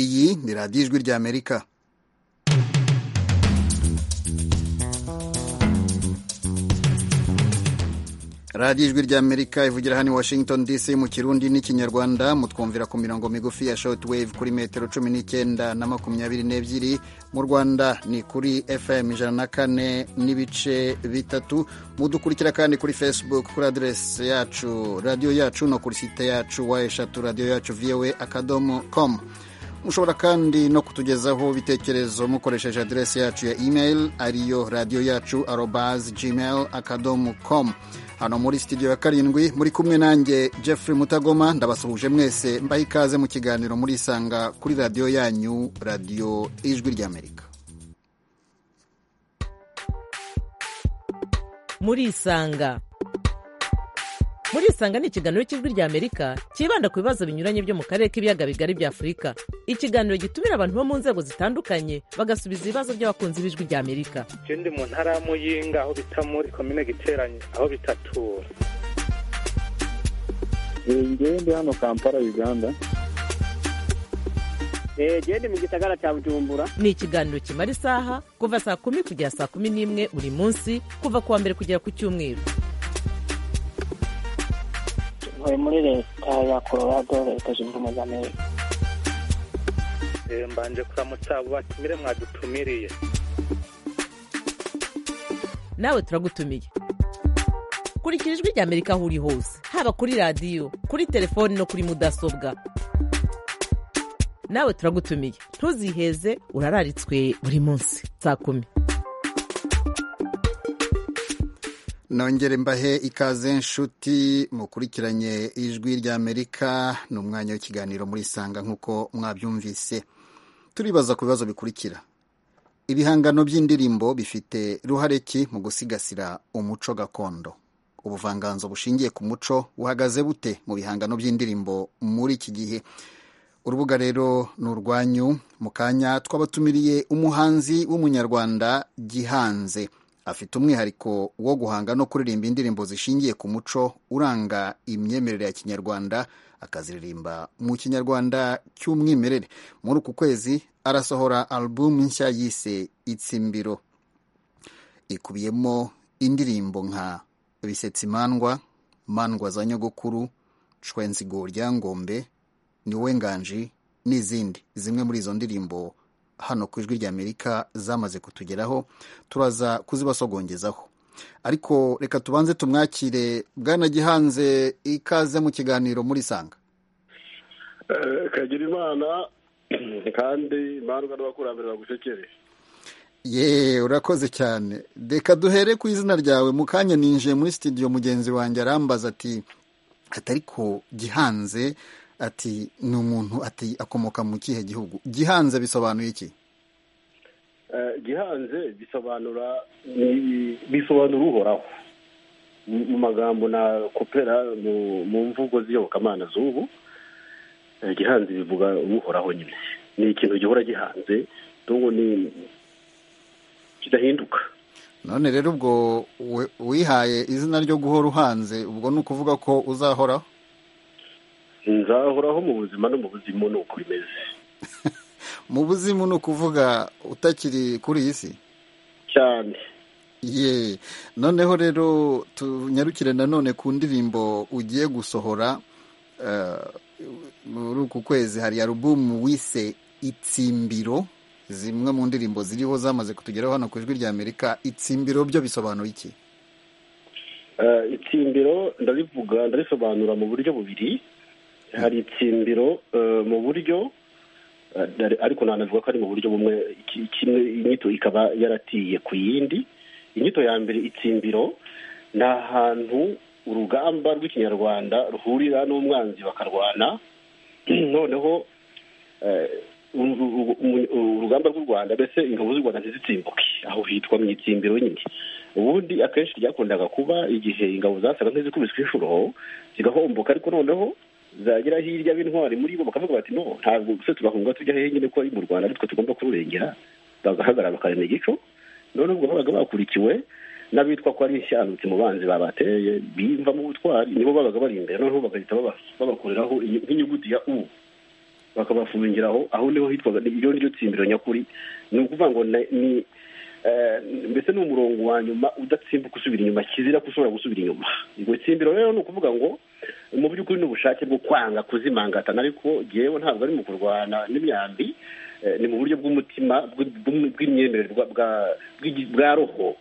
iyi ni radiyo ijwi ry'amerika radiyo ijwi ry'amerika ivugira hano i washington dc mu kirundi n'ikinyarwanda mutwumvira ku mirongo migufi ya shortwave kuri metero cumi n'icyenda na makumyabiri n'ebyiri mu rwanda ni kuri fm ijana na kane n'ibice bitatu mudukurikira kandi kuri facebook kuri aderesi yacu radiyo yacu no kuri site yacu wa eshatu radiyo yacu voa akadomo com mushobora kandi no kutugezaho ibitekerezo mukoresheje aderesi yacu ya email ariyo radiyo yacu arobaz gmail akadomo com hano muri studio ya karindwi muri kumwe nanjye Jeffrey Mutagoma ndabasuhuje mwese mbaha ikaze mu kiganiro murisanga kuri radiyo yanyu radiyo ijwi ry'amerika murisanga murisanga ni ikiganiro cy'ijwi ry'amerika cyibanda ku bibazo binyuranye byo mu karere k'ibiyaga bigari bya afurika ikiganiro gitumira abantu bo mu nzego zitandukanye bagasubiza ibibazo by'abakunzi b'ijwi ry'amerika je ndi mu ntara ya muyinga aho bita muri komine giteranye aho bitatura ngewe ndi hano kampala uganda genda mu gisagara cya bujumbura ni ikiganiro kimara isaha kuva saa kumi kugera saa kumi n'imwe buri munsi kuva ku wa mbere kugera ku cyumweru ntuye muri leta ya colorado leta zunze ubumwe za amerika Eh, mbanje kuramutsa abo batumire mwadutumiriye nawe turagutumiye kurikira ijwi ry'amerika aho uri hose haba kuri radiyo kuri telefoni no kuri mudasobwa nawe turagutumiye ntuziheze urararitswe buri munsi saa kumi nongere mbahe ikaze nshuti mukurikiranye ijwi ry'amerika ni umwanya w'ikiganiro murisanga nk'uko mwabyumvise turibaza ku bibazo bikurikira ibihangano by'indirimbo bifite ruhare ki mu gusigasira umuco gakondo ubuvanganzo bushingiye ku muco buhagaze bute mu bihangano by'indirimbo muri iki gihe urubuga rero ni urwanyu mu kanya twabatumiriye umuhanzi w'umunyarwanda gihanze afite umwihariko wo guhanga no kuririmba indirimbo zishingiye ku muco uranga imyemerere ya kinyarwanda akaziririmba mu kinyarwanda cy'umwimerere muri uku kwezi arasohora alubumu nshya yise itsimbiro ikubiyemo indirimbo nka bisetsi mandwa mandwa za nyogokuru cwenzigo ryangombe niwe nganji n'izindi zimwe muri izo ndirimbo hano ku ijwi ry'amerika zamaze kutugeraho turaza kuzibasogongezaho ariko reka tubanze tumwakire bwanagihanze ikaze mu kiganiro muri sanga Eh, kagira imana kandi imandwa n'abakurambere bagucekere ye urakoze cyane reka duhere ku izina ryawe mu kanya ninjiye muri studio mugenzi wanjye arambaza ati atari ko gihanze ati ni umuntu ati akomoka mu kihe gihugu gihanze bisobanuye iki Eh, gihanze bisobanura ni- bisobanura uhoraho Mu- mu magambo na kopera mu mu mvugo z'iyobokamana z'ubu eh, gihanze bivuga uhoraho nyine ni ikintu gihora gihanze n'ubu ni kidahinduka none rero ubwo we- wihaye izina ryo guhora uhanze ubwo ni ukuvuga ko uzahoraho nzahoraho mu buzima no mu buzimu ni uko bimeze mu buzimu ni ukuvuga utakiri kuri iyi si cyane ye noneho rero tunyarukire nanone ku ndirimbo ugiye gusohora eh, muri uku kwezi hari alubumu wise itsimbiro zimwe mu ndirimbo ziriho zamaze kutugeraho hano ku ijwi ry'amerika itsimbiro byo bisobanura iki Eh, itsimbiro ndarivuga ndarisobanura mu buryo bubiri hari itsimbiro eh, mu buryo eh, ndari- ariko nanavuga ko ari mu buryo bumwe iki- kimwe inyito ikaba yaratiye ku yindi inyito ya mbere itsimbiro ni ahantu urugamba rw'ikinyarwanda ruhurira n'umwanzi bakarwana noneho eh, uru- uru- umu- urugamba rw'u rwanda mbese ingabo z'u rwanda ntizitsimbuke aho hitwa mu itsimbiro nyine ubundi akenshi ryakundaga kuba igihe ingabo zasaga nk'izikubiswe inshuro zigahomboka ariko noneho zagera hirya b'intwari muri bo bakavuga bati no ntabwo se turahunga tujya hehe nyine ko ari mu rwanda aritwe tugomba kururengera bagahagarara bakarema igico noneho ubwo babaga bakurikiwe n'abitwa ko ari inshyanutsi mu banzi babateye bimva mu butwari nibo babaga bari imbere noneho bagahita baba- babakoreraho inyu- nk'inyuguti ya u bakabafungira aho aho niho hitwaga iryo niryo tsimbiro nyakuri ni ukuvuga ngo ni ni, eh, mbese ni umurongo wa nyuma udatsimbuka usubira inyuma kizira ko ushobora gusubira inyuma iryo tsimbiro rero ni ukuvuga ngo mu by'ukuri ni ubushake bwo kwanga kuzimangatana ariko ngewe ntabwo ari mu kurwana n'imyambi eh, ni mu buryo bw'umutima bw- bw- bw'imyemerere bwa- bwa- bw'igi- bwa roho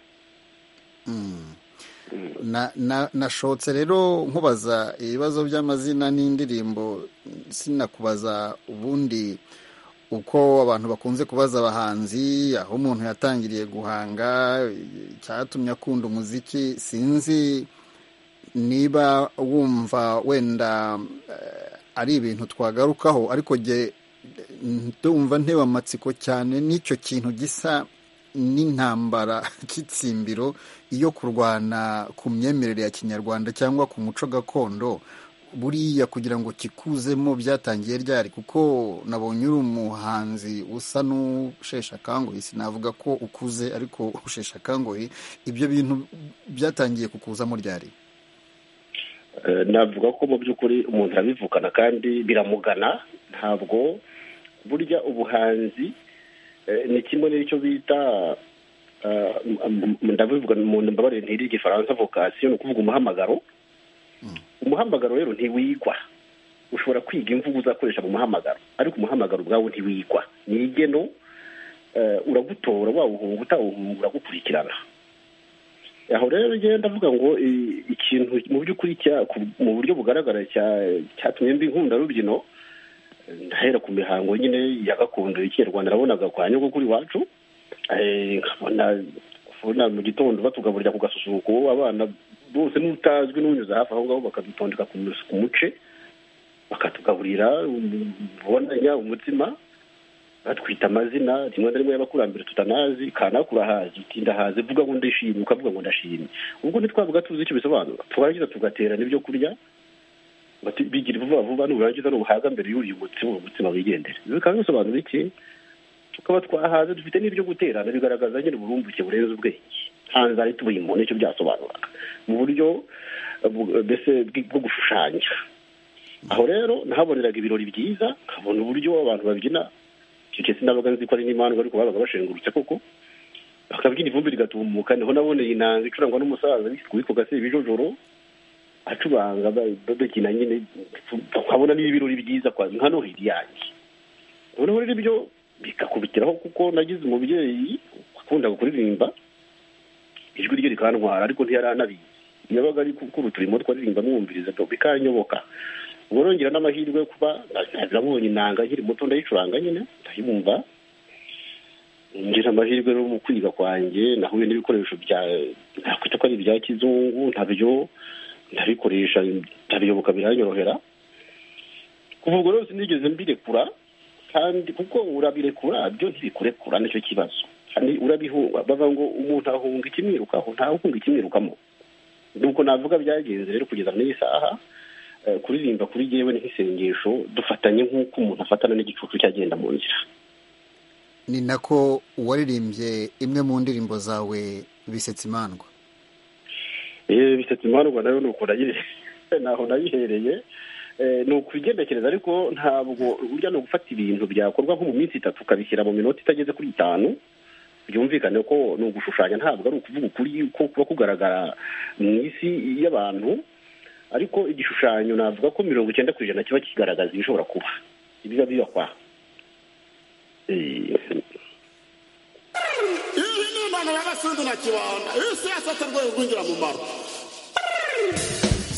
na na nashotse rero nkubaza ibibazo by'amazina n'indirimbo sinakubaza ubundi uko abantu bakunze kubaza abahanzi aho umuntu yatangiriye guhanga icyatumye akunda umuziki sinzi niba wumva wenda eh, ari ibintu twagarukaho ariko jye ndumva nteba amatsiko cyane n'icyo kintu gisa n'intambara cy'itsimbiro iyo kurwana ku myemerere ya kinyarwanda cyangwa ku muco gakondo buriya kugira ngo kikuzemo byatangiye ryari kuko nabonye uri umuhanzi usa n'ushesha akangoyi sinavuga ko ukuze ariko ushesha akangoyi ibyo bintu byatangiye kukuzamo ryari Eh, navuga ko mu by'ukuri umuntu arabivukana kandi biramugana ntabwo burya ubuhanzi eh, ni kimwe n'icyo bita eh, m- m- ndabivuga mu mbabarire ntiri igifaransa vocation ni ukuvuga umuhamagaro umuhamagaro rero ntiwigwa ushobora kwiga imvugo uzakoresha mu muhamagaro ariko umuhamagaro ubwawo ntiwigwa ni igeno eh, uragutora wawuhunga utawuhunga uragukurikirana aho rero njyewe ndavuga ngo i- ikintu mu by'ukuri cya- ku- mu buryo bugaragara cya- cyatumye mbi nkunda rubyino ndahera ku mihango nyine ya gakondo y'ikinyarwanda nabonaga kwa nyogokuru iwacu eh, nkabona kubona mu gitondo batugaburira ku gasusuruko abana bose n'utazwi n'unyuze hafi aho ngaho bakadutondeka ku mus- ku muce bakatugaburira ubonanya umutsima batwita amazina rimwe na rimwe y'abakurambere tutanazi kanaka urahazi uti ndahazi vuga ngo ndishimye ukavuga ngo ndashimye ubwo ntitwavuga tuzi icyo bisobanura twarangiza tugaterana ibyo kurya bati- bigira vuba vuba nurangiza n'ubuhaga mbere y'uriye umutsima uwo mutsima wigendere ibi bikaba bisobanura iki tukaba twahaze dufite n'ibyo guterana bigaragaza nyine uburumbuke burenze ubwenge nta nzara itubuye umuntu nicyo byasobanuraga mu buryo eh, bu- eh, mbese bwi- bwo gushushanya aho rero nahaboneraga ibirori byiza nkabona uburyo abantu babyina icyo gihe sinabaga nzi ko ari n'imandwa ariko babaga bashengurutse koko bakabyina ivumbi rigatumuka niho naboneye inanga icurangwa n'umusaza witwa gase ibijojoro acuranga ba- ba- bakina nyine nkabona n'ibirori byiza kwa nka noheri yanjye noneho rero ibyo bikakubitiraho kuko nagize umubyeyi wakundaga kuririmba ijwi rye rikantwara ariko ntiyari anabizi yabaga ari gukura uturimo twaririmba mwumviriza bikanyoboka ubwo nongera n'amahirwe yo kuba nabonye inanga nkiri muto ndayicuranga nyine ndayibumva ngira amahirwe no mu kwiga kwanjye nahuye n'ibikoresho bya nakwita ko ari ibya kizungu ntabyo ndabikoresha ndabiyoboka biranyorohera kuva ubwo rero sinigeze mbirekura kandi kuko urabirekura byo ntibikurekura nicyo kibazo kandi urabihunga bavuga ngo umuntu ahunga ikimwirukaho ntahunga ikimwirukamo nuko navuga byagenze rero kugeza n'iyi saha eh, kuririmba kuri jyewe ni nk'isengesho dufatanye nk'uko umuntu afatana n'igicucu cyagenda mu nzira ni nako uwaririmbye imwe mu ndirimbo zawe bisetsa imandwa Eh, bisetsa imandwa nayo nuko nayire naho nayihereye Eh, ni ukwigendekereza ariko ntabwo burya ni ugufata ibintu byakorwa nko mu minsi itatu ukabishyira mu minota itageze kuri itanu byumvikane ko ni ugushushanya ntabwo ari ukuvuga ukuri ko kuba kugaragara mu isi y'abantu ariko igishushanyo navuga ko mirongo icyenda ku ijana kiba kigaragaza ibishobora kuba ibiba biba kwa Eh, iyi ni impanuro y'abasundi na kibanda iyi si yasetse rwego rwinjira mu maro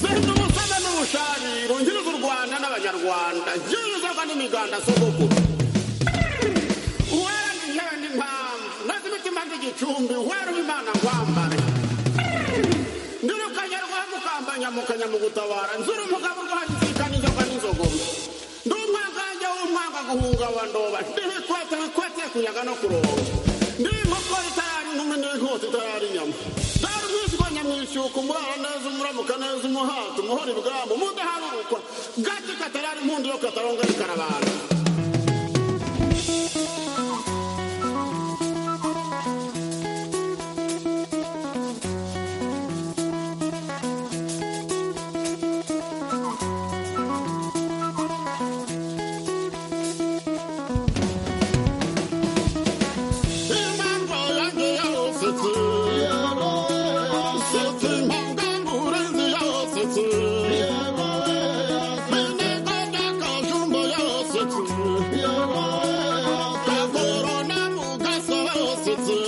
sinzi ubusana n'ubushari rungiriza u rwanda n'abanyarwanda ngewe inzoga n'imiganda si ubuguru uwera ngewe n'impamvu nazi imitima nd'igicumbi wera uw'imana nkwambare ndurukanye rwanda ukambanyamukanya mu gutabara nzura umugabo urwandikana inzoga n'inzogobe ndi umwangange w'umwanga guhunga wa ndoba ndi ibikwete bikwete kunyaga no kuronga ndi inkoko itayari inkumi n'inkota itayari inyama dore umwishywa nyamwishyuka umurara neza umuramuka neza umuhata umuhora ibwamo umudaharurukwa gake katarari impundu yo kataronga rikarabana mugasositsi kagorona mugasositsi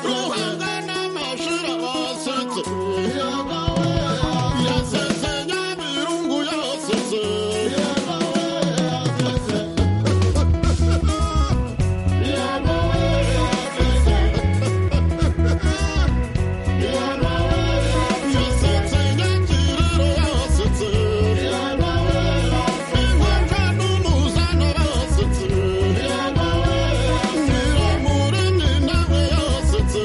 ruhangana mashira basitsi yasesenya mirungu yositsi yasesenya kiriro yositsi inkonka n'umuzano basitsi nyiramuri nyinawe yositsi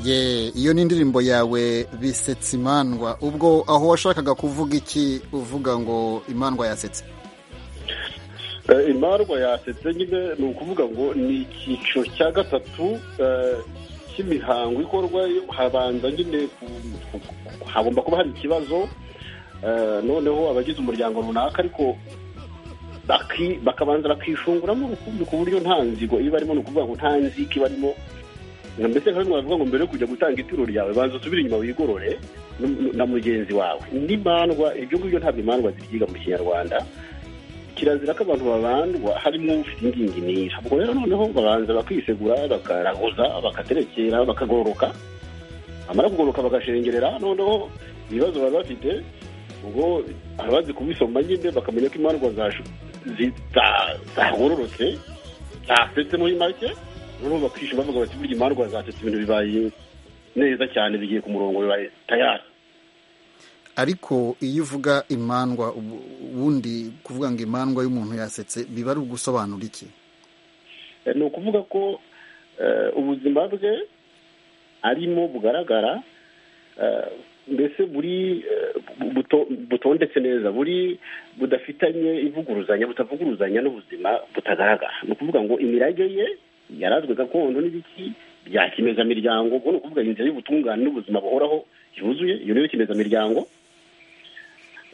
ye iyo ni indirimbo yawe bisetse imandwa ubwo aho washakaga kuvuga iki uvuga ngo imandwa yasetse Eh, imarwa yasetse nyine ni ukuvuga ngo ni icyiciro cya gatatu eh, cy'imihango ikorwa habanza nyine ku- ku- hagomba kuba hari ikibazo eh, noneho abagize umuryango runaka ariko baki- bakabanza bakishunguramo rukumbi ku buryo nta nzigo iba arimo ni ukuvuga ngo nta nzika iba arimo mbese nka bimwe bavuga ngo mbere yo kujya gutanga ituro ryawe banza usubire inyuma wigorore n- na mugenzi wawe n'imandwa ibyo ngibyo ntabwo imandwa zibyiga mu kinyarwanda kirazira ko abantu babandwa harimo ufite ingingimira ubwo rero noneho babanza bakisegura bakaraguza bakaterekera bakagororoka bamara kugororoka bagashengerera noneho ibibazo baba bafite ubwo abazi kubisoma nyine bakamenya ko imandwa zashu- zita- zagororotse zasetse muri make noneho bakishima bavuga bati burya imandwa zasetse ibintu bibaye neza cyane bigiye ku murongo bibaye tayari ariko iyo uvuga imandwa ubu- ubundi kuvuga ngo imandwa y'umuntu yasetse biba ari ugusobanura iki Eh, ni ukuvuga ko eh, ubuzima bwe arimo bugaragara eh, mbese buri eh, bu- buto- butondetse neza buri budafitanye ivuguruzanya butavuguruzanya n'ubuzima butagaragara ni ukuvuga ngo imirage ye yarazwe gakondo n'ibiki bya kimezamiryango ubwo ni ukuvuga inzira y'ubutungane n'ubuzima buhoraho yuzuye iyo niyo kimezamiryango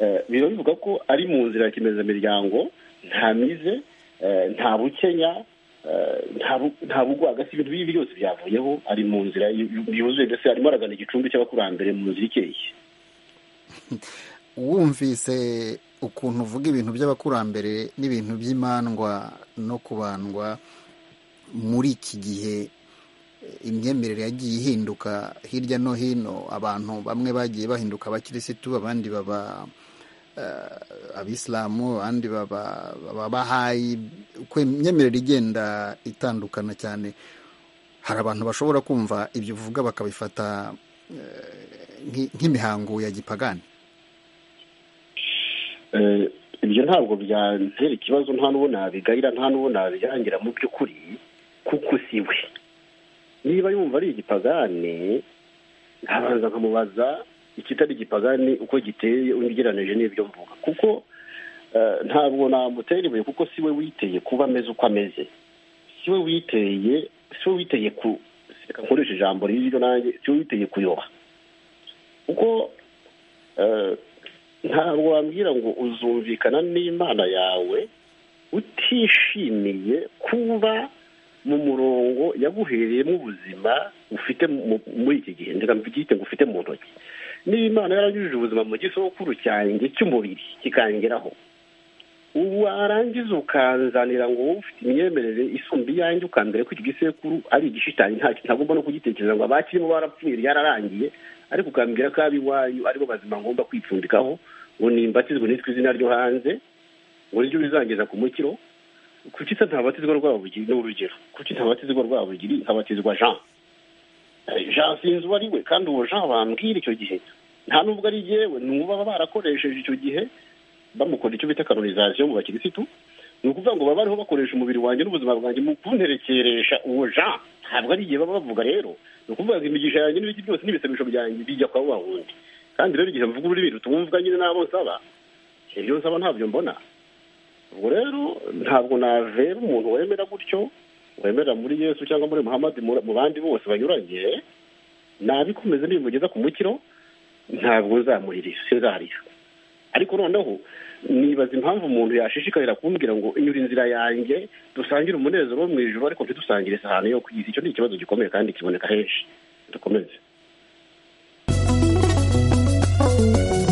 Eh, biba bivuga ko ari mu nzira ya kimezamiryango nta mize eh, nta bukenya eh, nta bu- nta bugwagasi ibintu bibi byose byavuyeho ari mu nzira yu- yu- yuzuye mbese arimo aragana igicumbi cy'abakurambere mu nzira ikeye wumvise ukuntu uvuga ibintu by'abakurambere n'ibintu by'imandwa no kubandwa muri iki gihe eh, imyemerere yagiye ihinduka hirya no hino abantu bamwe bagiye bahinduka abakirisitu abandi baba eh, abisilamu abandi baba baba bahayi uko imyemerere igenda itandukana cyane hari abantu bashobora kumva ibyo uvuga bakabifata eh, nk'i- nk'imihango ya gipagani Eh, ibyo ntabwo byantera ikibazo nta n'uwo nabigayira nta n'uwo nabirangira mu by'ukuri kuko si we niba yumva ari igipagane nkabanza nkamubaza ikitari igipagane uko giteye ugereranije n'ibyo mvuga kuko eh, ntabwo namutera ibuye kuko si we witeye kuba ameze uko ameze si we witeye si we witeye ku reka nkoreshe ijambo riryo nanjye si we witeye kuyoba kuko eh, ntabwo wambwira ngo uzumvikana n'imana yawe utishimiye kuba mu murongo yaguhereyemo ubuzima ufite mu- muri iki gihe ndeka mbyite ngo ufite mu ntoki niba imana yaranyujije ubuzima mu gisokuru cyanjye cy'umubiri kikangeraho ubu warangiza ukanzanira ngo wowe ufite imyemerere isumba iyanjye ukambwira ko iki gisekuru ari igishitanyi nta ntagomba no kugitekereza ngo abakirimo barapfuye ryararangiye ariko ukambwira ko ab'iwanyu aribo bazima ngomba kwipfundikaho ngo nimbatizwe nitwe izina ryo hanze ngo niryo bizangeza ku mukiro kuki se ntabatizwa rwabugiri ni urugero kuki ntabatizwa rwabugiri nkabatizwa jean Eh, jean sinzi uwo ari we kandi uwo jean bambwira icyo gihe nta n'ubwo ari yewe ni uwo baba barakoresheje icyo gihe bamukora icyo bita kanonizaziyo mu bakirisitu ni ukuvuga ngo baba bariho bakoresha umubiri wanjye n'ubuzima bwanjye mu kunterekeresha uwo jean ntabwo ari igihe baba bavuga rero ni ukuvuga ngo imigisha yanjye n'ibiki byose n'ibisabisho byanjye bijya kwa wa wundi kandi rero igihe mvuga ururimi rutumvwa nyine n'abo nsaba ibyo nsaba ntabyo mbona ubwo rero ntabwo navera umuntu wemera gutyo wemera muri yesu cyangwa muri muhammad mu- mu bandi bose banyuranye nabikomeza nibimugeza ku mukiro ntabwo nzamurira sinzarira ariko noneho nibaza impamvu umuntu yashishikarira kumbwira ngo inyura inzira yanjye dusangire umunezero wo mu ijoro ariko ntidusangire isahani yo ku isi icyo ni ikibazo gikomeye kandi kiboneka henshi dukomeze Thank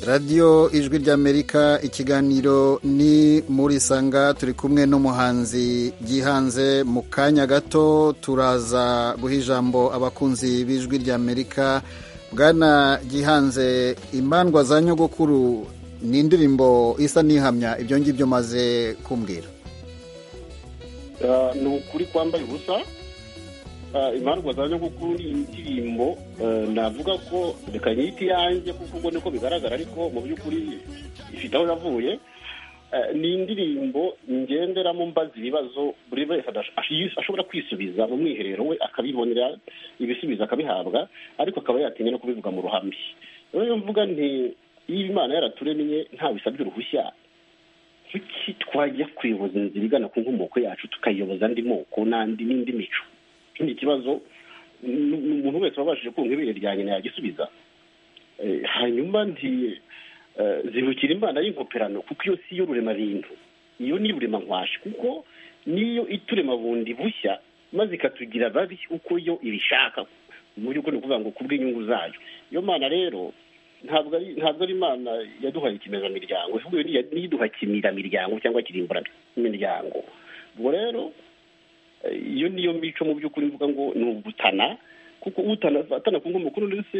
radiyo ijwi ry'amerika ikiganiro ni muri sanga turi kumwe n'umuhanzi gihanze mu kanya gato turaza guha ijambo abakunzi b'ijwi ry'amerika bwana gihanze imandwa za nyogokuru ni indirimbo isa n'ihamya ibyo ngibyo maze kumbwira ni ukuri kwambaye ubusa impamvu za nyogokuru ni indirimbo navuga ko reka nyite iyanjye kuko ubwo niko bigaragara ariko mu by'ukuri ifite aho yavuye ni indirimbo ngenderamo mbaza ibibazo buri wese ashobora kwisubiza mu mwiherero we akabibonera ibisubizo akabihabwa ariko akaba yatinya no kubivuga mu ruhame rero mvuga nti iyo imana yaraturemye ntabisabye uruhushya kuki twajya kuyoboza inzira igana ku nkomoko yacu tukayiyoboza andi moko n'andi n'indi mico ikindi kibazo ni umuntu wese wabashije kumva ibere rya nyina yagisubiza hanyuma nti zibukira imana y'inkoperano kuko iyo si yo rurema bintu iyo ni rurema nkwashi kuko niyo iturema bundi bushya maze ikatugira babi uko yo ibishaka mu by'ukuri ni ukuvuga ngo ku bw'inyungu zayo iyo mana rero ntabwo ari ntabwo ari imana yaduhaye ikimezamiryango ahubwo niyiduha kimiramiryango cyangwa kirimbura imiryango ubwo rero iyo niyo mico mu by'ukuri mvuga ngo ni ubutana kuko utana ku nkomokuru ndetse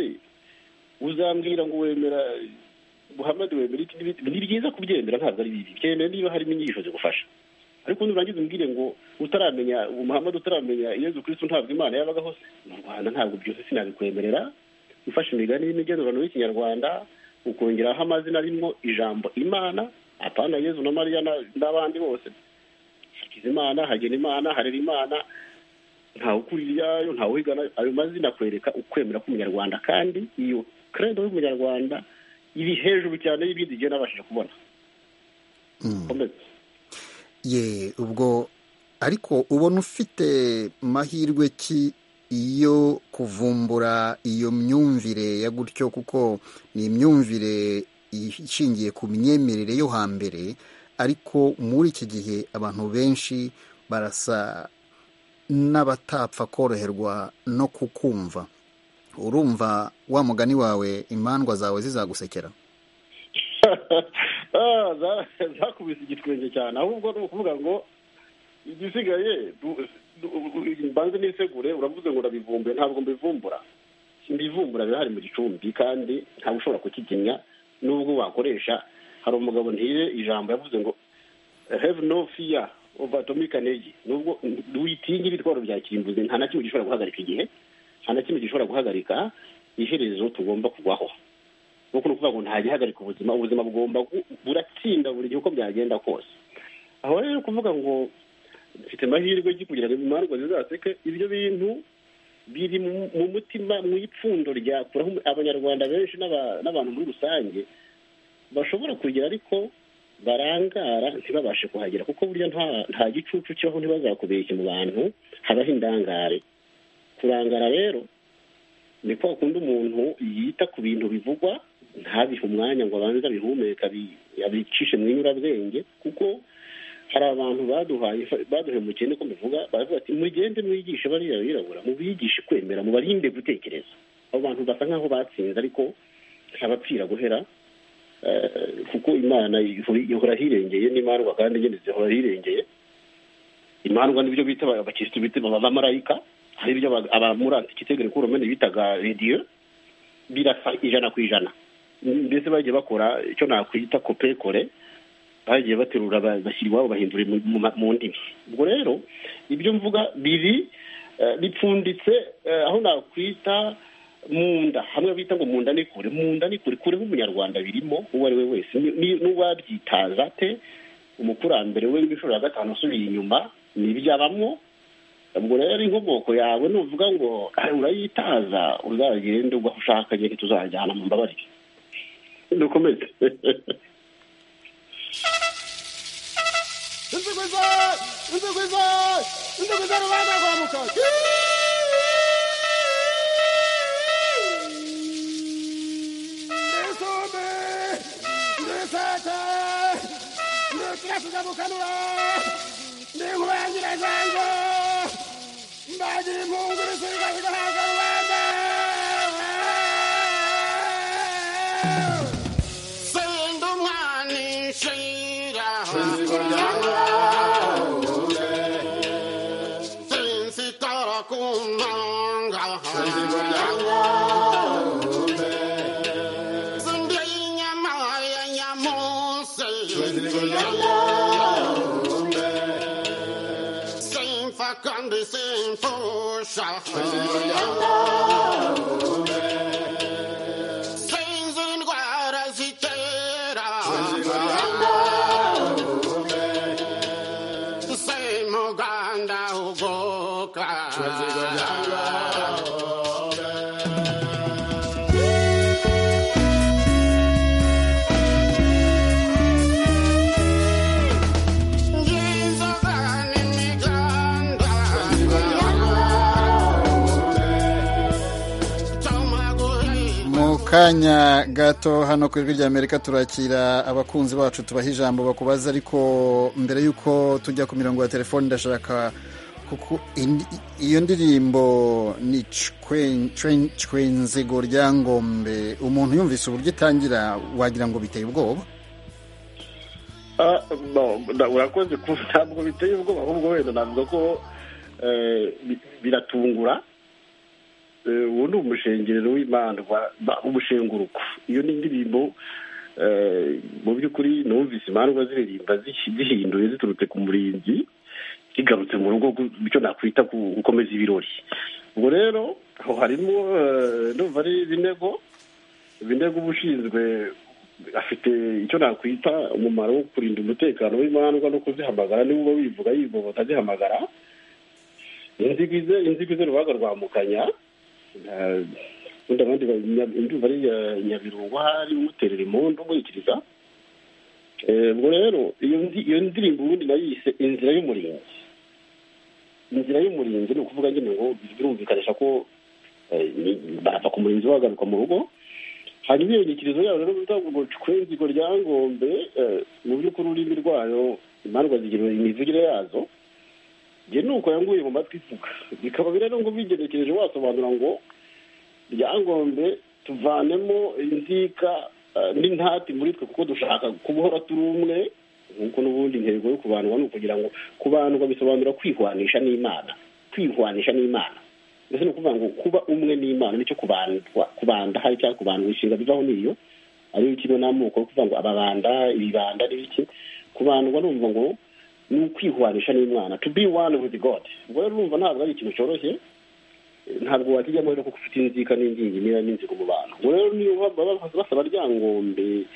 uzambwira ngo wemera buhamade wemera iki n'ibindi ni byiza kubyemera ntabwo ari bibi byemera niba harimo inyigisho zigufasha ariko nurangiza umbwire ngo utaramenya umuhamade utaramenya iyo kristo ntabwo imana yabagaho se mu rwanda ntabwo byose sinabikwemerera ufashe imigani y'imigenurano y'ikinyarwanda ukongeraho amazina arimo ijambo imana apana yezu na mariya n'abandi bose hakizimana hagenimana harerimana ntawe ukurira iyayo ntawe uhigana ayo mazina akwereka ukwemera k'umunyarwanda kandi iyo credo y'umunyarwanda iri hejuru cyane y'ibindi gihe nabashije kubona ye ubwo ariko ubona ufite mahirwe ki iyo kuvumbura iyo myumvire ya gutyo kuko ni imyumvire ishingiye ku myemerere yo hambere ariko muri iki gihe abantu benshi barasa n'abatapfa koroherwa no kukumva urumva wa mugani wawe imandwa zawe zizagusekera zakubise igitwenge cyane ahubwo ni ukuvuga ngo igisigaye mbanze nisegure uravuze ngo urabivumbuye ntabwo mbivumbura mbivumbura birahari mu gicumbi kandi ntabwo ushobora kukiginya n'ubwo wakoresha hari umugabo ntire ijambo yavuze ngo have no fear of atomic energy nubwo witinye ibitwaro bya kirimbuzi nta na kimwe gishobora guhagarika igihe nta na kimwe gishobora guhagarika iherezo tugomba kugwaho nk'uko ni ukuvuga ngo nta gihagarika ubuzima ubuzima bugomba buratsinda buri gihe uko byagenda kose aho rero kuvuga ngo mfite amahirwe yo kugira ngo imandwa zizaseke ibyo bintu biri mu mutima mu ipfundo ryakuraho abanyarwanda benshi n'abantu muri rusange bashobora kugira ariko barangara ntibabashe kuhagera kuko burya nta gicucu cyaho ntibazakubeshye mu bantu habaho indangare kurangara rero ni kwa kundi umuntu yita ku bintu bivugwa ntabihe umwanya ngo abanze abihumeka abicishe mu inyurabwenge kuko hari abantu baduhaye baduhaye umukene ko mbivuga baravuga ati mugende mwigishe bariya birabura mubigishe kwemera mubarinde gutekereza abo bantu basa nk'aho batsinze ariko ntabapfira guhera kuko imana ihora hirengeye n'imandwa kandi nyine zihora hirengeye imandwa n'ibyo bita abakirisitu bita abamarayika hari ibyo abamurantse kitegere ko urumene bitaga radiyo birasa ijana ku ijana mbese bagiye bakora icyo nakwita kopekore bagiye baterura bashyira iwabo bahindura mu ndimi ubwo rero ibyo mvuga biri bipfunditse aho nakwita mu nda hamwe bita ngo mu nda ni kure mu nda ni kure kure nk'umunyarwanda birimo uwo ari we wese n'uwabyitaza ate umukurambere we w'inshuro ya gatanu usubiye inyuma ntibyabamo ubwo rero inkomoko yawe nuvuga ngo urayitaza uzagende ugwa ushaka igihe ntituzajyana mu mbabarire dukomeze nzigwiza nzigwiza nzigwiza rubanda rwa mukazi ndisumbi ndisete ndikirasiza mukanura ndinkuba yangira zange mbagira impungu risigasigahanga rubanda kandi simfusha sinzi indwara zitera simuganda ugoka ngizoba n'imiganda mu kanya gato hano ku ijwi ry'amerika turakira abakunzi bacu tubaha ijambo bakubaza ariko mbere y'uko tujya ku mirongo ya telefoni ndashaka kuku indi- iyo ndirimbo ni cwen- cwen- cwenzego rya ngombe umuntu yumvise uburyo itangira wagira ngo biteye ubwoba Ah, no, nda- urakoze ku ntabwo biteye ubwoba ahubwo wenda navuga ko eh, bi- biratungura Eh, uwo ni umushengerero w'imana wa- ba- umushenguruko iyo ni indirimbo eh, mu by'ukuri numvise imandwa ziririmba zihi- zihinduye ziturutse ku murinzi zigarutse mu rugo gu- icyo nakwita ku- gukomeza ibirori ubwo rero aho harimo eh, ndumva ari binego binego uba ushinzwe afite icyo nakwita umumaro wo kurinda umutekano w'imandwa no kuzihamagara niba uba wivuga yivuga utazihamagara inzigwize inzigwize urubaga rwa mukanya eh, ubundi abandi ba- nya- ndumva ari eh, nyabirungo hari umuterera impundu umurikiriza Eh, ubwo rero iyo ndi- iyo ndirimbo ubundi nayise inzira y'umurinzi inzira y'umurinzi ni ukuvuga nyine ngo birumvikanisha ko eh, ni- barava ku murinzi bagaruka mu rugo hanyuma inyikirizo yayo rero bivuga ngo cwenzigo rya ngombe eh, mu by'ukuri ururimi rwayo imandwa zigira imivugire yazo njye ni uko yanguye mu matwi ivuga bikaba rero ngo ubigenekereje wasobanura ngo ryangombe tuvanemo inzika eh, n'intati muri twe kuko dushaka kubohora turi umwe nk'uko n'ubundi intego yo kubandwa ni ukugira ngo kubandwa bisobanura kwihwanisha n'imana kwihwanisha n'imana mbese ni ukuvuga ngo kuba umwe n'imana nicyo kubandwa kubanda hari cyangwa kubandwa inshinga bivaho niyo ariyo ikigo n'amoko yo kuvuga ngo ababanda ibibanda n'ibiki kubandwa numva ngo ni ukwihwanisha n'imana to be one with god ubwo rero urumva ntabwo ari ikintu cyoroshye ntabwo wakijyamo rero kuko ufite inzika n'ingingi niba n'inzigo mu bantu ubwo rero niyo baba basaba ryangombe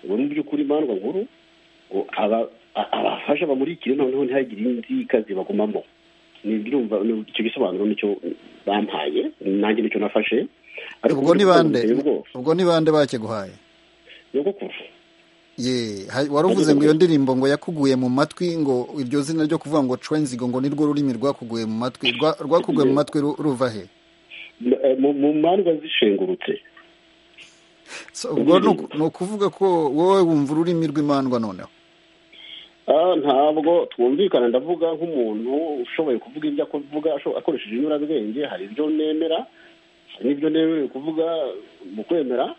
ngo mu by'ukuri imandwa nkuru ngo aba- a- abafasha bamurikire noneho ntihagire inzika zibagumamo nibwirumva icyo gisobanuro nicyo bampaye nanjye nicyo nafashe ubwo ni bande biteye ubwoba. ubwo ni bande bakiguhaye nyogokuru ye ha- wari uvuze ngo iyo ndirimbo ngo yakuguye mu matwi ngo iryo zina ryo kuvuga ngo cwenzigo ngo nirwo rurimi rwakuguye mu matwi rwa- rwakuguye mu matwi ru- ruva he Eh, mu- mu mandwa zishengurutse So, ubwo ni uku- ni ukuvuga ko wowe wumva ururimi rw'imandwa noneho Ah, ntabwo twumvikana ndavuga nk'umuntu ushoboye kuvuga ibyo avuga asho- akoresheje inyurabwenge hari ibyo nemera hari n'ibyo nemerewe kuvuga mu kwemera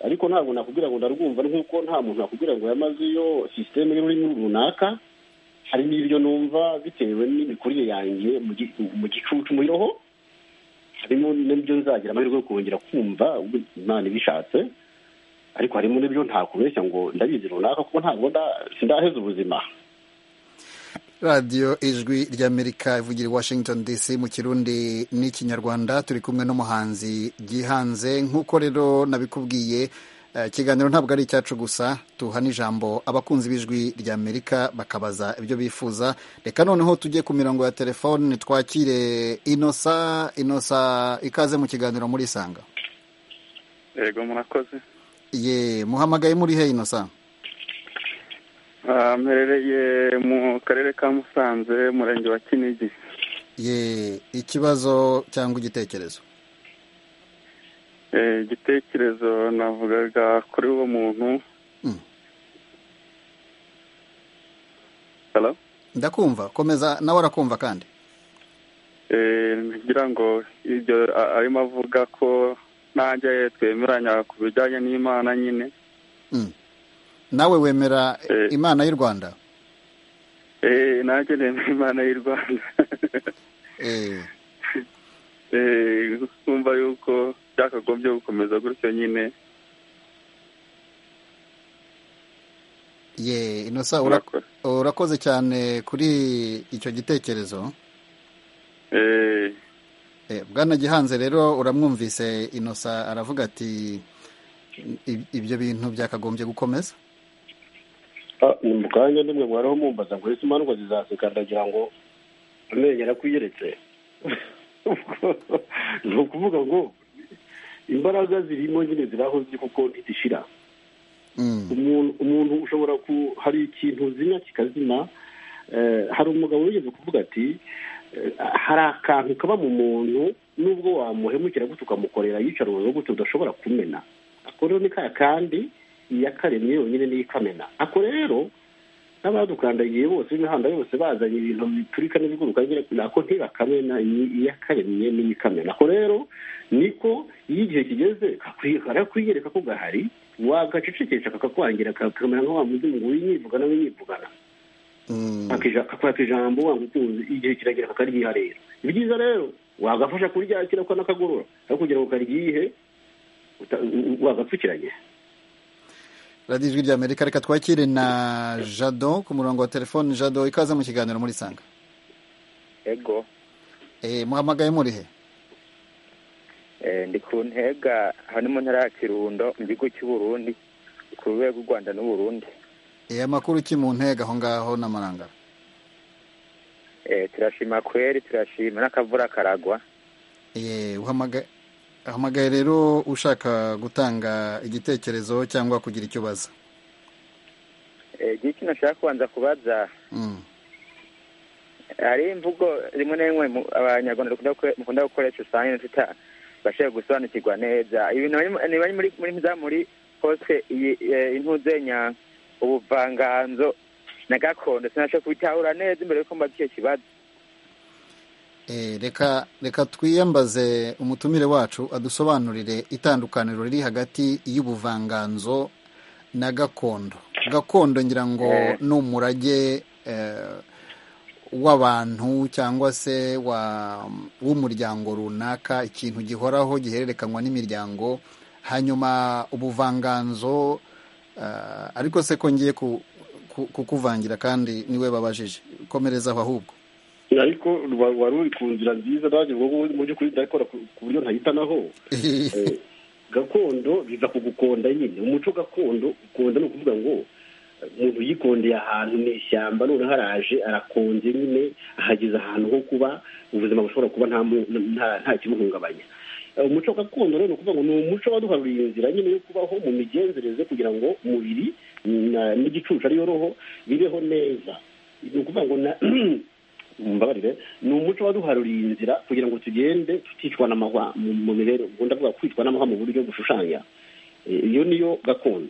ariko ntabwo nakubwira ngo ndarwumva nk'uko nta muntu nakubwira ngo yamaze iyo sisiteme y'ururimi runaka hari n'ibyo numva bitewe n'imikurire yanjye mu gi- mu gicucu mu roho harimo n'ibyo nzagira amahirwe yo kongera kumva ubwo imana ibishatse ariko harimo n'ibyo ntakubeshya ngo ndabizi runaka kuko ntabwo nda- sindaheza ubuzima radiyo ijwi ry'amerika ivugira i washington dc mu kirundi n'ikinyarwanda turi kumwe n'umuhanzi gihanze nk'uko rero nabikubwiye eh, ikiganiro ntabwo ari icyacu gusa tuha n'ijambo abakunzi b'ijwi ry'amerika bakabaza ibyo bifuza reka noneho tujye ku mirongo ya telefoni twakire inosa inosa ikaze mu kiganiro muri isanga yego murakoze ye muhamagaye muri he inosa Ah, mperereye mu karere ka musanze umurenge wa kinigi ye ikibazo cyangwa igitekerezo Eh, igitekerezo navugaga kuri uwo muntu Mm. Hello? ndakumva komeza nawe arakumva kandi Eh, ngira ngo ibyo a- arimo avuga ko nanjye twemeranya ku bijyanye n'imana nyine Mm. nawe wemera Eh. imana y'u rwanda Eh, nanjye nemera imana y'u rwanda Eh, Eh, numva yuko byakagombye gukomeza gutyo nyine ye inosa ura- Murakoze. urakoze cyane kuri icyo gitekerezo eh Eh, bwana gihanze rero uramwumvise inosa aravuga ati "Ib- ibyo bintu byakagombye gukomeza Ah, ni mu kanya nimwe mwariho mumbaza ngo ese imandwa zizaseka ndagira ngo amenyo arakwiyeretse ni ukuvuga ngo imbaraga zirimo nyine ziraho ziri kuko ntizishira Mm, umuntu umuntu ushobora ku hari ikintu uzimya kikazima Eh, hari umugabo wigeze kuvuga ati eh, hari akantu kaba mu muntu nubwo wamuhemukira gutya ukamukorera yicara uburozi gutya udashobora kumena ako rero ni ka kandi iyakaremye yonyine niyo ikamena ako rero n'abadukandagiye bose imihanda yose bazanye ibintu biturika n'ibiguruka nyine ako ntibakamena iyi- iyakaremye niyo ikamena ako rero niko iyo igihe kigeze kakwi- karakwiyereka ko gahari wagacecekesha kakakwangira kakamera nka wa mundi ngo winyivugana winyivugana mm, akakwaka ijambo wanga utunze igihe kiragira kakaryiha rero ni byiza rero wagafasha kuryakira ko n'akagorora ariko kugira ngo karyihe uta- u- u- wagapfukiranye radiyo ijwi ry'amerika reka twakire na jado ku murongo wa telefone jado ikaze mu kiganiro muri sanga ego eh, muhamagaye murihe Eh, ndi ku ntega hano mu ntara ya kirundo mu gihugu cy'uburundi ku rwego rw'u rwanda n'uburundi eh, amakuru ki mu ntego aho ngaho n'amarangara Eh, turashima kweri turashima n'akavura karagwa Eh, uhamagaye uhamagaye rero ushaka gutanga igitekerezo cyangwa kugira icyo ubaza Eh, igihe kino nshaka kubanza kubaza Mm, hari imvugo rimwe na rimwe mu- abanyarwanda dukunda gukore- mukunda gukoresha usanga nyine tutabashije gusobanukirwa neza ibintu bari- niba ari muri muri za muri hose iyi eh, intuzenya ubuvanganzo na gakondo sinasha kubitahura neza imbere yuko mbaza icyo kibazo eh, reka reka twiyambaze umutumire wacu adusobanurire itandukaniro riri hagati y'ubuvanganzo na gakondo gakondo ngira ngo Eh. ni umurage eh, w'abantu cyangwa se wa- w'umuryango runaka ikintu gihoraho gihererekanywa n'imiryango hanyuma ubuvanganzo eh, ariko se ko ngiye ku- ku- kukuvangira kandi niwe babajije komereza aho ahubwo ariko wa- wari uri ku nzira nziza nanjye ngo ngo mu by'ukuri ndabikora ku ku buryo ntayitanaho Eh, gakondo biza kugukonda nyine umuco gakondo ukonda ni ukuvuga ngo eh, umuntu yikondeye ahantu mu ishyamba noneho araje arakonze nyine ahageze ahantu ho kuba ubuzima bushobora kuba nta mu- nta- nta kimuhungabanya Eh, umuco gakondo rero ni ukuvuga ngo ni umuco waduharuriye inzira nyine yo kubaho mu migenzereze kugira ngo umubiri na- n'igicucu ariyo roho bibeho neza ni ukuvuga ngo na mbabarire ni umuco waduharuriye inzira kugira ngo tugende tuticwa n'amahwa mu mu mibereho ubwo ndavuga kwicwa n'amahwa mu buryo bushushanya Eh, iyo niyo gakondo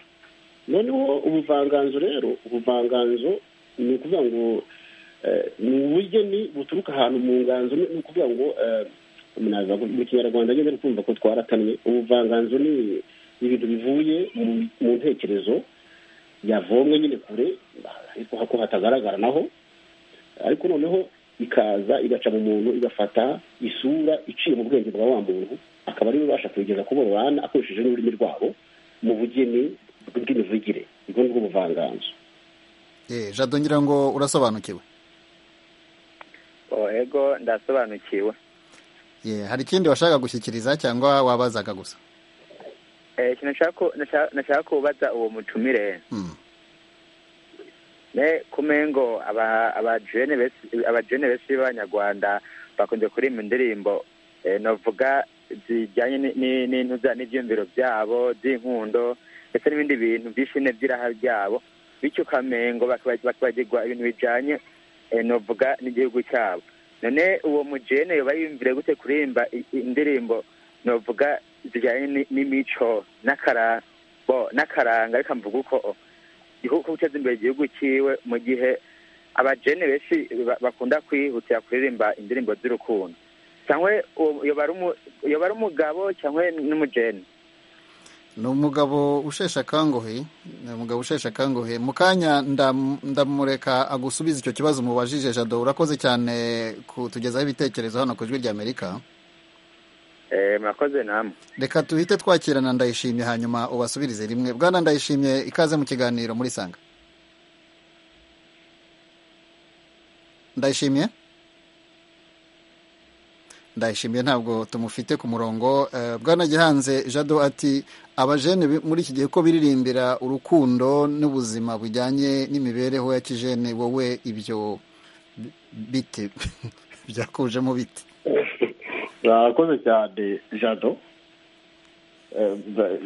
noneho ubuvanganzo rero ubuvanganzo ni ukuvuga ngo eh, ni ubugeni buturuka ahantu mu nganzo ni ni ukuvuga ngo eh, munaza ku- mu kinyarwanda nyine uri kumva ko twaratamye ubuvanganzo ni ibintu bivuye mu- mu ntekerezo yavomwe nyine kure ariko ko hatagaragara naho ariko noneho ikaza igaca mu muntu igafata isura iciye mu bwenge bwa wa muntu akaba ariwe ubasha kuyigeza ku babana akoresheje n'ururimi rwabo mu bugeni bw'imivugire ubwo ni bwo buvanganzo Eh, jado ngira ngo urasobanukiwe Oh, ego ndasobanukiwe Ye, hari ikindi washaka gushyikiriza cyangwa wabazaga gusa eh ikintu nshaka ku- nasha- nashaka kubaza uwo mucumire Mm. ne kumengo aba abajene besi abajene besi b'abanyarwanda bakunze kuririmba indirimbo eh, novuga zijyanye ni- ni- n'intuza n'ibyumviro byabo z'inkundo ndetse n'ibindi bintu byishine by'iraha ryabo bityo ukamengo baka- bakibagirwa ibintu bijanye eh, novuga n'igihugu cyabo none uwo mujene yoba yiyumvire gute kuririmba i- i- indirimbo novuga zijyanye ni- n'imico n'akara- bo- n'akaranga reka mvuga uko o. igihugu ko guteza imbere igihugu cyiwe mu gihe abajene benshi ba- bakunda kwihutira kuririmba indirimbo z'urukundo cyangwa uwo- yoba ari umu- yoba ari umugabo cyangwa n'umujene ni umugabo usheshe akanguhe ni umugabo usheshe akanguhe mu kanya ndam- ndamureka agusubiza icyo kibazo mubajije jado urakoze cyane kutugezaho ibitekerezo hano ku ijwi ry'amerika Eh, murakoze namwe reka tuhite twakirana ndayishimye hanyuma ubasubirize rimwe bwana ndayishimye ikaze mu kiganiro muri sanga ndayishimye ndayishimiye ntabwo tumufite ku murongo bwana gihanze jado ati abajene muri iki gihe ko biririmbira urukundo n'ubuzima bujyanye n'imibereho ya kijene wowe ibyo bite byakujemo bite murakoze cyane jado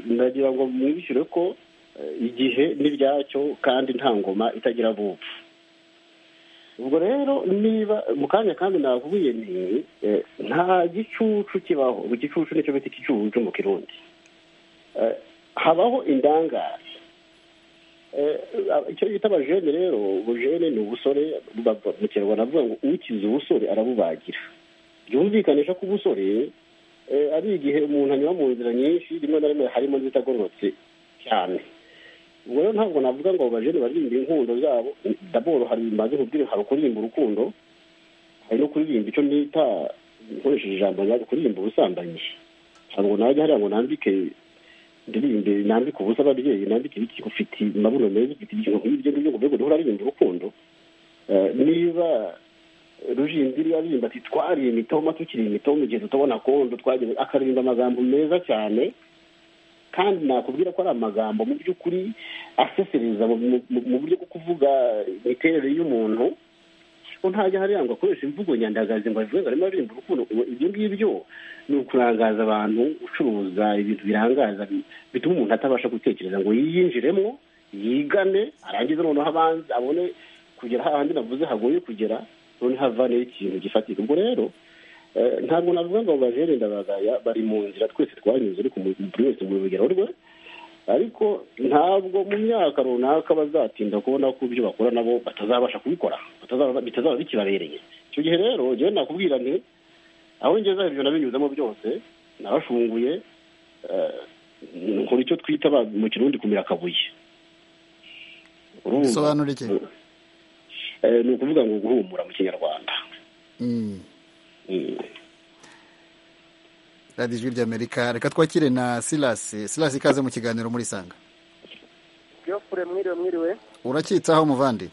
ndagira ngo mwibishyure ko igihe n'ibyacyo kandi nta ngoma itagira abupfu ubwo rero niba mu kanya kandi navuye ni nta gicucu kibaho igicucu nicyo bita igicucu mu kirundi habaho indangare icyo bita abajene rero ubujene ni ubusore mu kinyarwanda avuga ngo ukize ubusore arabubagira byumvikanisha ko ubusore ari igihe umuntu anyura mu nzira nyinshi rimwe na rimwe harimo n'izitagororotse cyane ubwo rero ntabwo navuga ngo abajene baririmba inkundo zabo daboro hari bimaze kubwira hari kuririmba urukundo hari no kuririmba icyo nita nkoresheje ijambo ryaje kuririmba ubusambanyi ntabwo najya hariya ngo nambike ndirimbe nambike ubusa ababyeyi nambike ibiki ufite mabuno meza ufite ikintu nk'ibyo ngibyo ngo mbego niho uraririmba urukundo niba rujindiri aririmba ati twariye imitoma tukiri imitoma igihe tutabona kondo twagiye akaririmba amagambo meza cyane kandi nakubwira ko ari amagambo mu by'ukuri asesereza mu buryo bwo kuvuga imiterere y'umuntu ko ntajya hariya ngo akoresha imvugo nyandagazi ngo avuge ngo arimo aririmba urukundo ibyo ngibyo ni ukurangaza abantu ucuruza ibintu birangaza bituma umuntu atabasha gutekereza ngo yiyinjiremo yigane arangize noneho abanze abone kugera hahandi navuze hagoye kugera noneho avaneho ikintu gifatika ubwo rero ntabwo navuga ngo bajere ndabagaya bari mu nzira twese twanyuze ariko buri wese mu rugero rwe ariko ntabwo mu myaka runaka bazatinda kubona ko ibyo bakora nabo batazabasha kubikora bitazaba bikibabereye icyo gihe rero njyewe nakubwira nti aho ngeze ibyo nabinyuzemo byose narashunguye nkora icyo twita mu kirundi kumira akabuye bisobanura iki ni ukuvuga ngo guhumura mu kinyarwanda radiyo ijwi ry'amerika reka twakire na silasi silasi ikaze mu kiganiro muri sanga byofure mwiriwe mwiriwe urakitsaho muvandi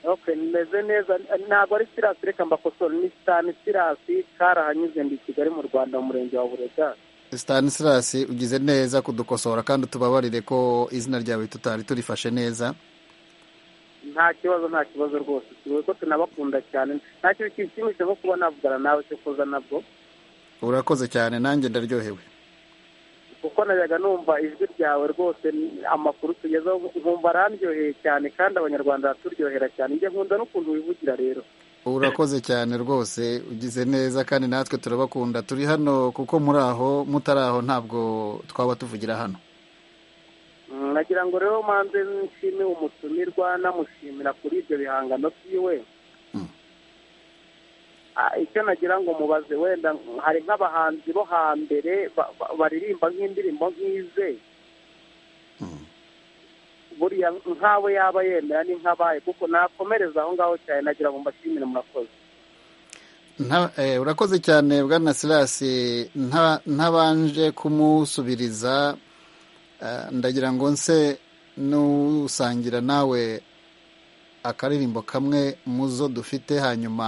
oke nimeze neza ntabwo ari silasi reka mbakosora ni sitani silasi karahanyuze ndi kigali mu rwanda mu murenge wa burega sitani silasi ugize neza kudukosora kandi utubabarire ko izina ryawe tutari turifashe neza nta kibazo nta kibazo rwose tuzi ko tunabakunda cyane nta kintu kinshimishije nko kuba navugana nawe cyo kuza nabwo urakoze cyane nanjye ndaryohewe kuko najyaga numva ijwi ryawe rwose amakuru tugezeho nkumva arandyoheye cyane kandi abanyarwanda baraturyohera cyane njye nkunda n'ukuntu wivugira rero urakoze cyane rwose ugize neza kandi natwe turabakunda turi hano kuko muri aho mutari aho ntabwo twaba tuvugira hano nagira ngo rero manze nshime umutumirwa namushimira kuri ibyo bihangano byiwe icyo nagira ngo mubaze wenda hari nk'abahanzi bo hambere baririmba nk'indirimbo nk'ize buriya nk'abo yaba yemera ni nk'abaye kuko nakomereza aho ngaho cyane nagira ngo mbashimire murakoze urakoze cyane bwana silasi ntabanje kumusubiriza ndagira ngo nse n'usangira nawe akaririmbo kamwe mu zo dufite hanyuma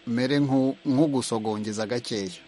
mere nk'ugusogongeza gakeya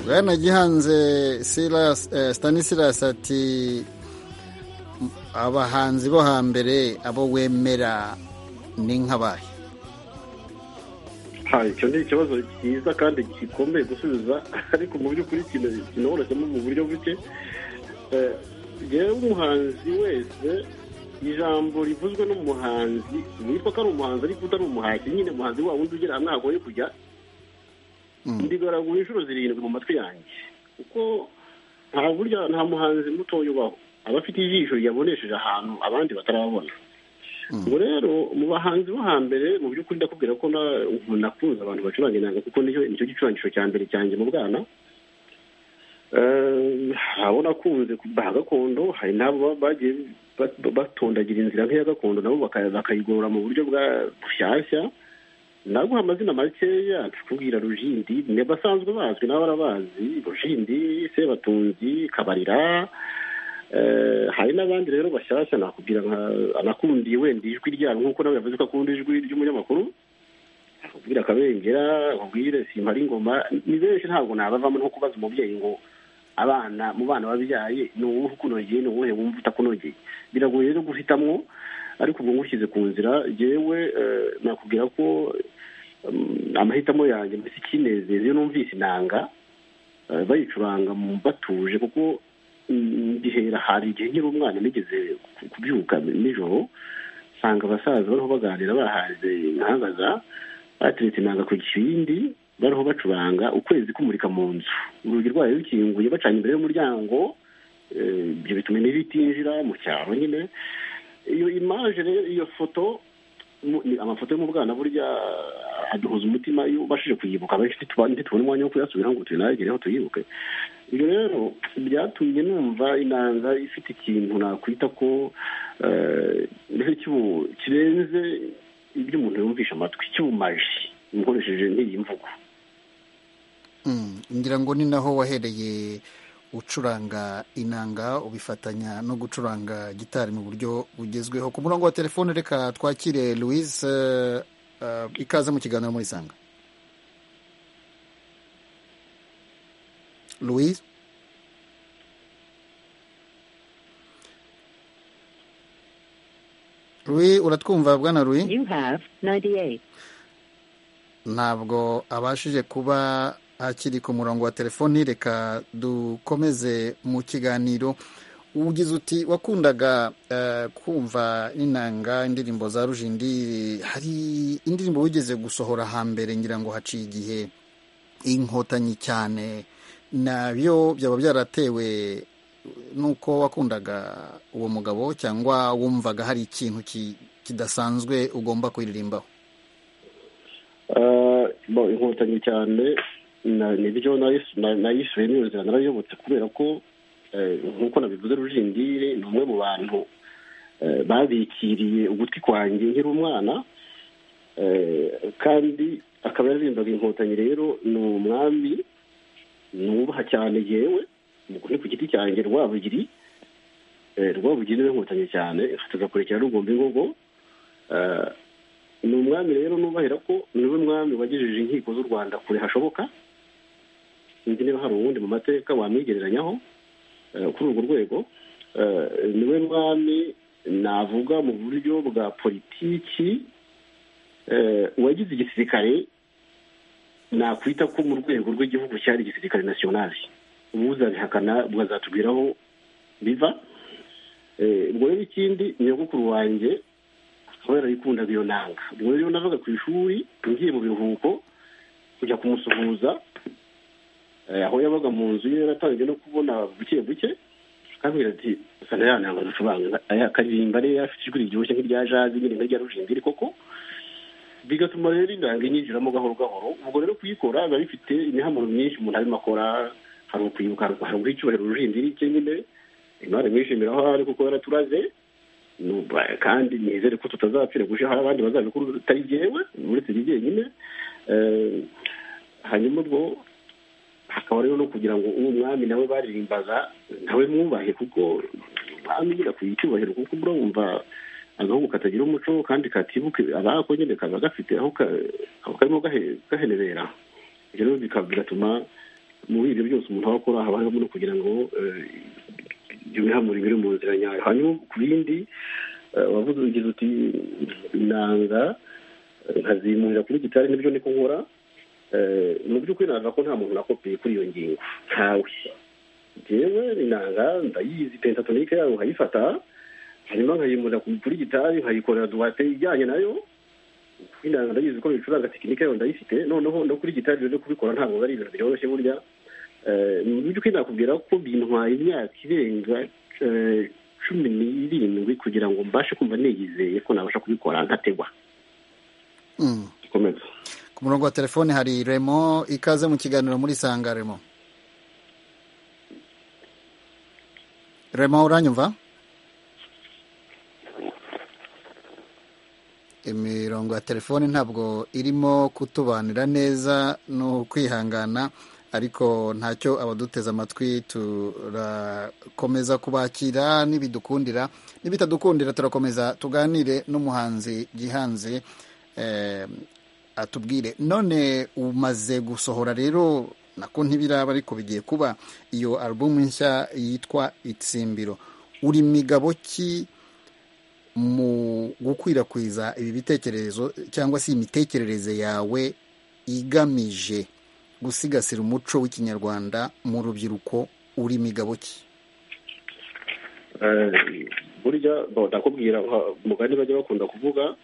bene gihanze stanisirasi ati abahanzi bo hambere abo wemera ni nk'abahe icyo ni ikibazo cyiza kandi gikomeye gusubiza ariko mu by'ukuri kinoroshemo mu buryo buke yewe umuhanzi wese ijambo rivuzwe n'umuhanzi witwa ko ari umuhanzi ariko utari umuhanzi nyine umuhanzi wa wundi ugera hamwe hagoye kujya ndigaragura inshuro zirindwi mu matwi yanjye kuko nta burya nta muhanzi mutoya ubaho aba afite ijisho yabonesheje ahantu abandi batarabona ubu rero mu bahanzi bo hambere mu by'ukuri ndakubwira ko nakunze abantu bacuranga inanga kuko nicyo gicurangisho cya mbere cyanjye mu bwana hari nakunze kubaha gakondo hari n'abo bagiye batondagira inzira nk'iya gakondo nabo bakayigorora mu buryo bwa bushyashya naguha amazina makeya tukubwira rujindi ni abasanzwe bazwi nawe arabazi rujindi sebatunzi kabarira hari n'abandi rero bashyashya nakubwira nka anakundiye wenda ijwi ryabo nk'uko nawe yavuze ko akunda ijwi ry'umunyamakuru akubwira akabengera akubwire simpara ingoma ni benshi ntabwo nabavamo nko kubaza umubyeyi ngo abana mu bana babyaye ni uwuhe ukunogeye ni uwuhe wumva utakunogeye biragoye rero guhitamwo ariko ubwo ngushyize ku nzira yewe nakubwira ko amahitamo yanjye mbese ikinezeza iyo numvise inanga bayicuranga batuje kuko mbihera hari igihe nkiri umwana nigeze kubyuka nijoro nsanga abasaza bariho baganira bahaze inkangaza bateretse inanga ku kindi bariho bacuranga ukwezi kumurika mu nzu urugi rwayo rukinguye bacanye imbere y'umuryango ibyo bituma imibu itinjira mu cyaro nyine iyo imaje rero iyo foto amafoto yo mu bwana burya aduhuza umutima iyo ubashije kuyibuka benshi ntitubona umwanya wo kuyasubira ngo tunagereho tuyibuke ibyo rero byatumye numva inanga ifite ikintu nakwita ko kirenze ibyo umuntu yumvisha amatwi cy'ubumaji umukoresheje n'iyi mvugo ngira ngo ni naho wahereye ucuranga inanga ubifatanya no gucuranga gitari mu buryo bugezweho ku murongo wa telefone reka twakire louise ikaze mu kiganiro muri sanga louise louise uratwumva bwana louise ntabwo abashije kuba akiri ku murongo wa telefoni reka dukomeze mu kiganiro ugize uti wakundaga kumva n'inanga indirimbo za rujindi hari indirimbo wigeze gusohora hambere ngira ngo haciye igihe inkotanyi cyane nabyo byaba byaratewe n'uko wakundaga uwo mugabo cyangwa wumvaga hari ikintu kidasanzwe ugomba kuririmbaho inkotanyi cyane nibyo nayishyuye niyo nzira narayobotse kubera ko nk'uko nabivuze rujindire ni umwe mu bantu babikiriye ugutwi kwanjye nkiri umwana kandi akaba yaririmbaga inkotanyi rero ni umwami nubaha cyane yewe ni ku giti cyanjye rwabugiri rwabugiri niwe nkotanyi cyane tugakurikira rugomba ingogo ni umwami rero nubahera ko niwe mwami wagejeje inkiko z'u rwanda kure hashoboka sinzi niba hari uwundi mu mateka wamwigereranyaho kuri urwo rwego niwe mwami navuga mu buryo bwa politiki uwagize igisirikare nakwita ko mu rwego rw'igihugu cyari igisirikare nasiyonari ubuzabihakana bwazatubwira aho biva ubwo rero ikindi nyogokuru wanjye kubera yikundaga iyo nanga ubwo rero navaga ku ishuri ngiye mu biruhuko kujya kumusuhuza aho yabaga mu nzu ye yaratangiye no kubona buke buke akambwira ati sana ya nanga ducuranga akaririmba rero afite ijwi riryoshye nk'irya jazi nyine nk'irya rujindiri koko bigatuma rero inanga inyinjiramo gahoro gahoro ubwo rero kuyikora biba bifite imihamuro myinshi umuntu arimo akora hari ukwibuka hari uguha rujindiri cye nyine imana imwishimira aho ari kuko yaraturaze kandi nizere ko tutazapfira gusha hari abandi bazabikora utari byewe uretse ibye nyine hanyuma ubwo hakaba rero no kugira ngo uwo mwami nawe baririmbaza nawe mwubahe kuko umwami nyine akwiye icyubahiro kuko urumva agahugu katagira umuco kandi katibuke abako nyine kaba gafite aho karimo gahenebera ibyo rero bigatuma muri ibyo byose umuntu aba akora haba harimo no kugira ngo ibihamura biri mu nzira nyayo hanyuma ku bindi wavuze ugize uti nanga nkazimurira kuri gitari nibyo niko nkora mu by'ukuri navuga ko nta muntu nakopeye kuri iyo ngingo ntawe ngewe inanga ndayizi pentatonike yayo nkayifata hanyuma nkayimurira kuri gitari nkayikorera duwate ijyanye nayo inanga ndayizi ko bicuranga tekinike yayo ndayifite noneho no kuri gitari rero kubikora ntabwo ari ibintu byoroshye burya mu by'ukuri nakubwira ko bintwaye imyaka irenga cumi n'irindwi kugira ngo mbashe kumva niyizeye ko nabasha kubikora ntategwa komeza ku murongo wa telefone hari remo ikaze mu kiganiro muri sanga remo remo uranyumva imirongo ya telefone ntabwo irimo kutubanira neza ni ukwihangana ariko ntacyo abaduteze amatwi turakomeza kubakira n'ibidukundira n'ibitadukundira turakomeza tuganire n'umuhanzi gihanze atubwire none umaze gusohora rero nako ntibiraba ariko bigiye kuba iyo alubumu nshya yitwa itsimbiro uri migabo ki mu gukwirakwiza ibi bitekerezo cyangwa se imitekerereze yawe igamije gusigasira umuco w'ikinyarwanda mu rubyiruko uri migabo ki burya ndakubwira umugani bajya bakunda kuvuga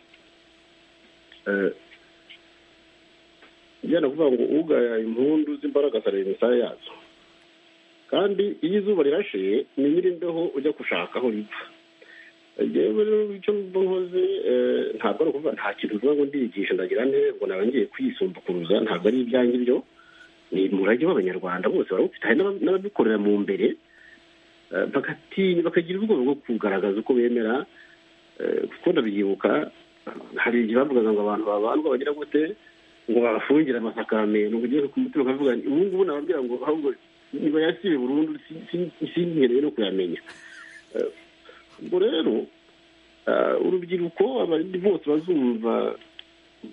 njyana kuvuga ngo ugaya impundu z'imbaraga areba imisaya yazo kandi iyo izuba rirashe ni nyir'imbeho ujya gushaka aho ripfa yewe rero icyo mba nkoze ntabwo ari ukuvuga nta kintu uvuga ngo ndiyigisha ndagira neza ngo nawe ngiye kwisumbukuruza ntabwo ari ibyanjye ibyo ni umurage w'abanyarwanda bose barawufite hari n'ababikorera mu mbere bagatinya bakagira ubwoba bwo kugaragaza uko bemera kuko ndabyibuka hari igihe bavugaga ngo abantu babandwa bagira gute ngo babafungire amasakame ni ukugira ku mutima ukavuga ubu ngubu nababwira ngo bayasibe burundu sinkeneye no kuyamenya ubwo rero urubyiruko abandi bose bazumva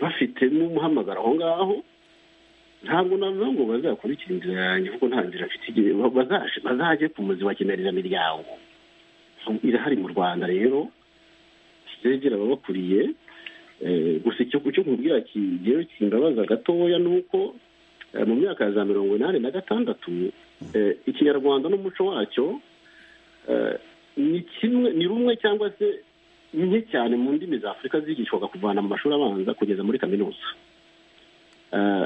bafite n'umuhamagaro aho ngaho ntabwo navuga ngo bazakurikira inzira yanjye kuko nta nzira afite igihe bazajye ku muzi bakenerera imiryango irahari mu rwanda rero zegera ababakuriye gusa icyo nkubwira kigewe kimbabaza gatoya ni uko mu myaka ya za mirongo inani na gatandatu ikinyarwanda n'umuco wacyo ni kimwe ni rumwe cyangwa se nke cyane mu ndimi za afurika zigishwaga kuvana mu mashuri abanza kugeza muri kaminuza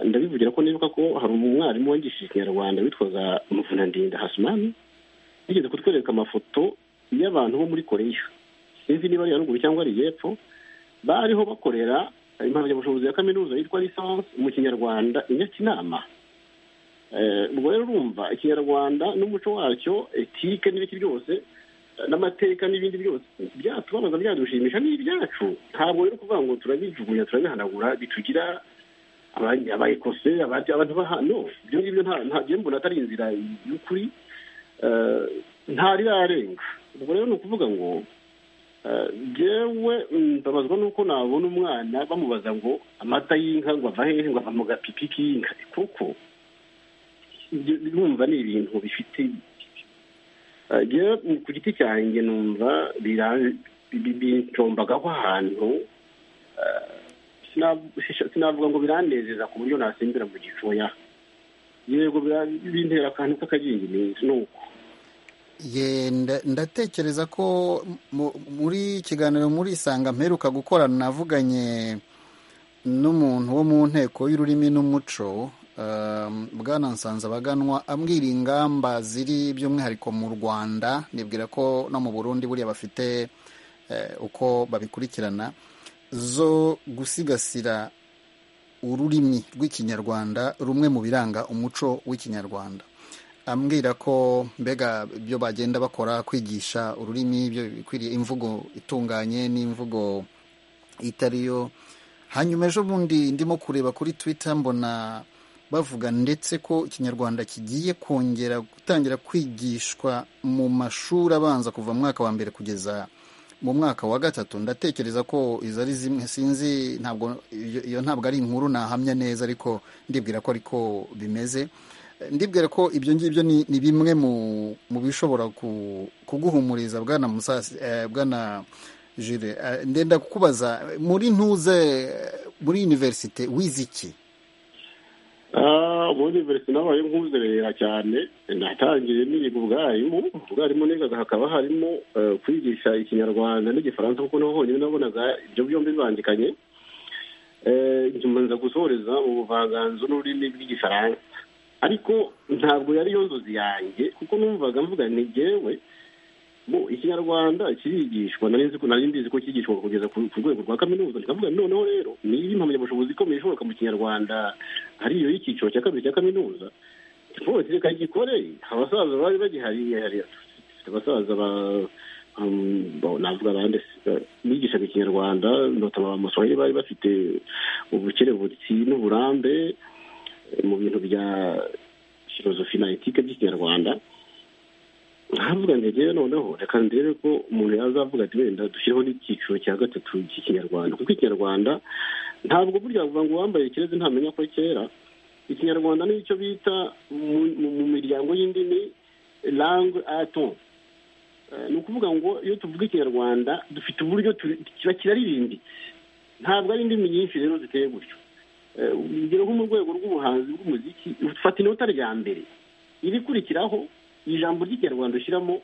ndabivugira ko nibuka ko hari umwarimu wangishije ikinyarwanda witwaga muvunandinda hasumani yigeze kutwereka amafoto y'abantu bo muri koreya sinzi niba ari haruguru cyangwa ari y'epfo bariho bakorera impamyabushobozi ya kaminuza yitwa lisansi mu kinyarwanda inyakinama ubwo rero urumva ikinyarwanda n'umuco wacyo etike n'ibiki byose n'amateka n'ibindi byose byatubabaza byadushimisha ni ibyacu ntabwo rero kuvuga ngo turabijugunya turabihanagura bitugira abayikose abantu bahano ibyo ngibyo ntabyo mbona atari inzira y'ukuri ntarirarenga ubwo rero ni ukuvuga ngo ngewe mbabazwa nuko nabona umwana bamubaza ngo amata y'inka ngo ava hehe ngo ava mu gapipi k'inka kuko numva ni ibintu bifite ku giti cyanjye numva bincombagaho ahantu sinavuga ngo biranezeza ku buryo nasimbira mu gicoya yego bintera akantu k'akagingirizo ni uko ndatekereza ko muri kiganiro muri isanga mperuka gukorana navuganye n'umuntu wo mu nteko y'ururimi n'umuco bwana nsanza baganwa ambwira ingamba ziri by'umwihariko mu rwanda nibwira ko no mu burundi buriya bafite uko babikurikirana zo gusigasira ururimi rw'ikinyarwanda rumwe mu biranga umuco w'ikinyarwanda ambwira ko mbega ibyo bagenda bakora kwigisha ururimi bikwiriye imvugo itunganye n'imvugo itariyo hanyuma ejo bundi ndimo kureba kuri twitter mbona bavuga ndetse ko ikinyarwanda kigiye kongera gutangira kwigishwa mu mashuri abanza kuva mu mwaka wa mbere kugeza mu mwaka wa gatatu ndatekereza ko izo ari zimwe sinzi ntabwo iyo ntabwo ari inkuru nahamya neza ariko ndibwira ko ariko bimeze ndibwire ko ibyo ngibyo ni ni bimwe mu bishobora kuguhumuriza bwana musasi bwana jire ndenda kukubaza muri ntuze muri univerisite wize iki muri univerisite nabaye nk'uzerera cyane natangiriye niga ubwarimu ubwarimu nigaga hakaba harimo kwigisha ikinyarwanda n'igifaransa kuko naho honyine nabonaga ibyo byombi bibangikanye nyuma nza gusohoreza mu buvanganzo n'ururimi rw'igifaransa ariko ntabwo yari yo nzozi yanjye kuko numvaga mvuga ni ngewe ikinyarwanda kirigishwa nari mbizi ko kigishwa kugeza ku rwego rwa kaminuza nikavuga noneho rero niba impamyabushobozi ikomeye ishoboka mu kinyarwanda ariyo y'icyiciro cya kabiri cya kaminuza rwose reka gikore abasaza bari bagihari dufite abasaza navuga abandi bigishaga ikinyarwanda notama amaswahili bari bafite ubukerebutsi n'uburambe mu bintu bya filozofi na etike by'ikinyarwanda nkavuga ngo ngewe noneho reka ndebe ko umuntu yazavuga ati wenda dushyireho n'icyiciro cya gatatu cy'ikinyarwanda kuko ikinyarwanda ntabwo burya bavuga ngo uwambaye ikirezi ntamenya ko kera ikinyarwanda nicyo bita mu miryango y'indimi langue aton ni ukuvuga ngo iyo tuvuga ikinyarwanda dufite uburyo kiba kiraririmbitse ntabwo ari indimi nyinshi rero ziteye gutyo urugero nko mu rwego rw'ubuhanzi bw'umuziki ufata inota rya mbere ibikurikiraho ijambo ry'ikinyarwanda ushyiramo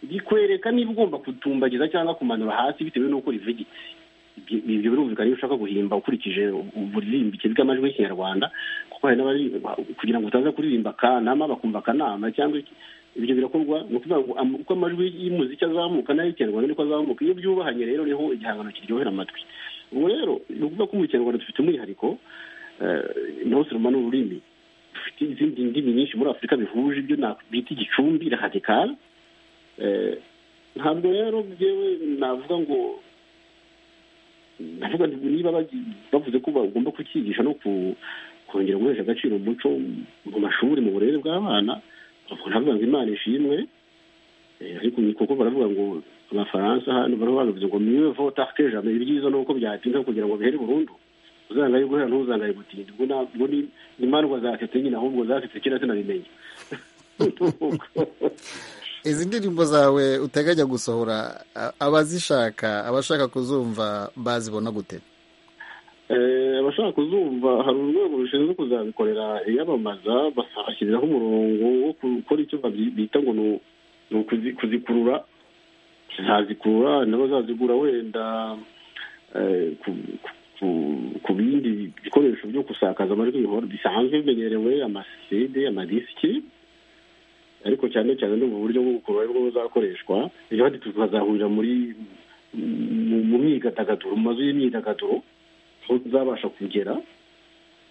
rikwereka niba ugomba kutumbagiza cyangwa kumanura hasi bitewe n'uko rivugitse ibyo birumvikana iyo ushaka guhimba ukurikije uburirimbike bw'amajwi y'ikinyarwanda kuko hari n'abari kugira ngo utaza kuririmba akanama bakumva akanama cyangwa ibyo birakorwa ni ukuvuga ngo uko amajwi y'umuziki azamuka n'ay'ikinyarwanda niko azamuka iyo byubahanye rero niho igihangano kiryohera amatwi ubu rero ni ukuvuga ko mu kinyarwanda dufite umwihariko naho siroma ni ururimi dufite izindi ndimi nyinshi muri afurika bihuje ibyo bita igicumbi radikari ntabwo rero byewe navuga ngo navuga niba bavuze ko bagomba kukigisha no kongera guhesha agaciro umuco mu mashuri mu burere bw'abana ntabwo ngo imana ishimwe ariko kuko baravuga ngo abafaransa hano bariho babivuze ngo miwe votake jambo ibyiza ni uko byatinda kugira ngo bihere burundu uzanga ari guhera ntuzanga ari gutinda ubwo ni imandwa zasetse nyine ahubwo zasetse kera sinabimenya izi ndirimbo zawe uteganya gusohora abazishaka abashaka kuzumva bazibona gute abashaka kuzumva hari urwego rushinzwe kuzabikorera iyamamaza bashyiriraho umurongo wo gukora icyo bita ngo ni ukuzikurura ntazikurura n'abazazigura wenda ku bindi bikoresho byo gusakaza amajwi bisanzwe bimenyerewe amaside amadisiki ariko cyane cyane ni ubu buryo bwo gukurura aribwo buzakoreshwa ejo handi tukazahurira muri mu myidagaduro mu mazu y'imyidagaduro aho tuzabasha kugera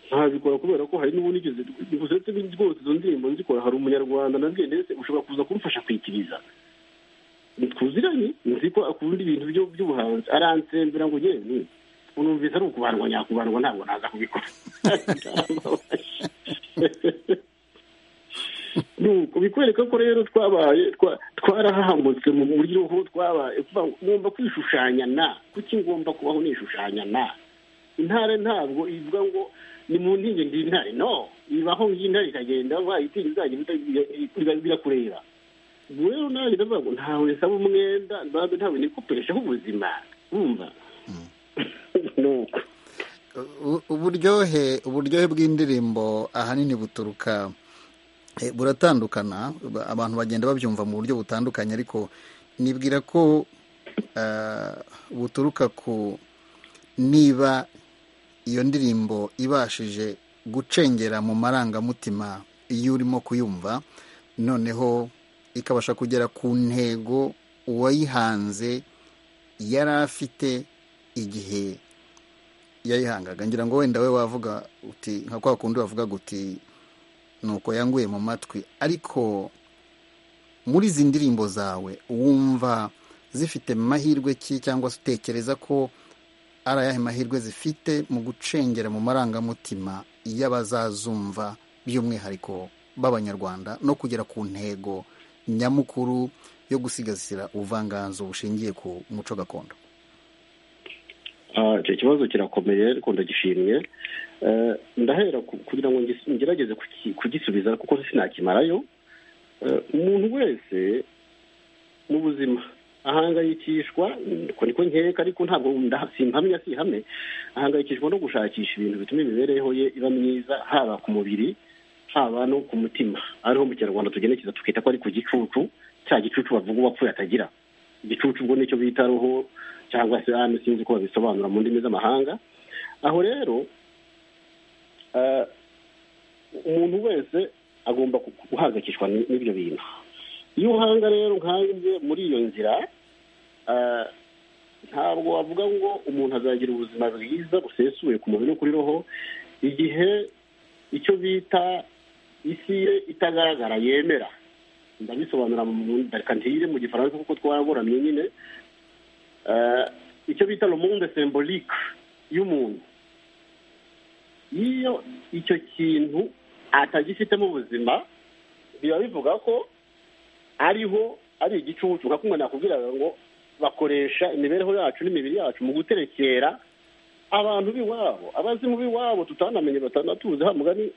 ntabikora kubera ko hari n'ubu nigeze uretse rwose izo ndirimbo nzikora hari umunyarwanda na ndetse ushobora kuza kumfasha kwitiriza twuziranye nzi ko akunda ibintu by'ubuhanzi aransembera ngo yewe unumvise ari ukubandwa nyakubandwa ntabwo naza kubikora nuko bikwereka ko rero twabaye twarahahamutse mu buryo aho twabaye ngomba kwishushanya na kuki ngomba kubaho nishushanya na intare ntabwo ivuga ngo ni mu ntinge ng'intare no ibaho ng'intare ikagenda wayitinya izajya birakureba ubu rero nawe ndavuga ngo ntawe nsaba umwenda ntawe nikopeshaho ubuzima wumva uburyohe uburyohe bw'indirimbo ahanini buturuka buratandukana abantu bagenda babyumva mu buryo butandukanye ariko nibwira ko buturuka ku niba iyo ndirimbo ibashije gucengera mu marangamutima iyo urimo kuyumva noneho ikabasha kugera ku ntego uwayihanze yari afite igihe yayihangaga ngira ngo wenda we wavuga uti nka kwa kundi wavuga guti nuko yanguye mu matwi ariko muri izi ndirimbo zawe wumva zifite mahirwe ki cyangwa se utekereza ko ari ayahe mahirwe zifite mu gucengera mu marangamutima y'abazazumva by'umwihariko b'abanyarwanda no kugera ku ntego nyamukuru yo gusigasira ubuvanganzo bushingiye ku muco gakondo icyo kibazo kirakomeye ariko ndagishimye ndahera kugira ngo ngerageze kugisubiza kuko sinakimarayo umuntu wese mu buzima ahangayikishwa niko nkeka ariko ntabwo simpamya sihame ahangayikishwa no gushakisha ibintu bituma imibereho ye iba myiza haba ku mubiri haba no ku mutima ariho mu kinyarwanda tugenekereza tukita ko ari ku gicucu cya gicucu bavuga uwapfuye atagira igicucu ubwo nicyo bita roho cyangwa se hano sinzi uko babisobanura mu ndimi z'amahanga aho rero umuntu wese agomba guhangayikishwa n'ibyo bintu iyo uhanga rero nkange muri iyo nzira ntabwo wavuga ngo umuntu azagira ubuzima bwiza busesuye ku mubiri no kuri roho igihe icyo bita isi ye itagaragara yemera ndabisobanura ntire mu gifaransa kuko twaburamye nyine icyo bita romunde sembolike y'umuntu iyo icyo kintu atagifitemo ubuzima biba bivuga ko ariho ari igicucu nkakumwe nakubwiraga ngo bakoresha imibereho yacu n'imibiri yacu mu guterekera abantu b'iwabo abazimu b'iwabo tutanamenye batanatuzi ha mugani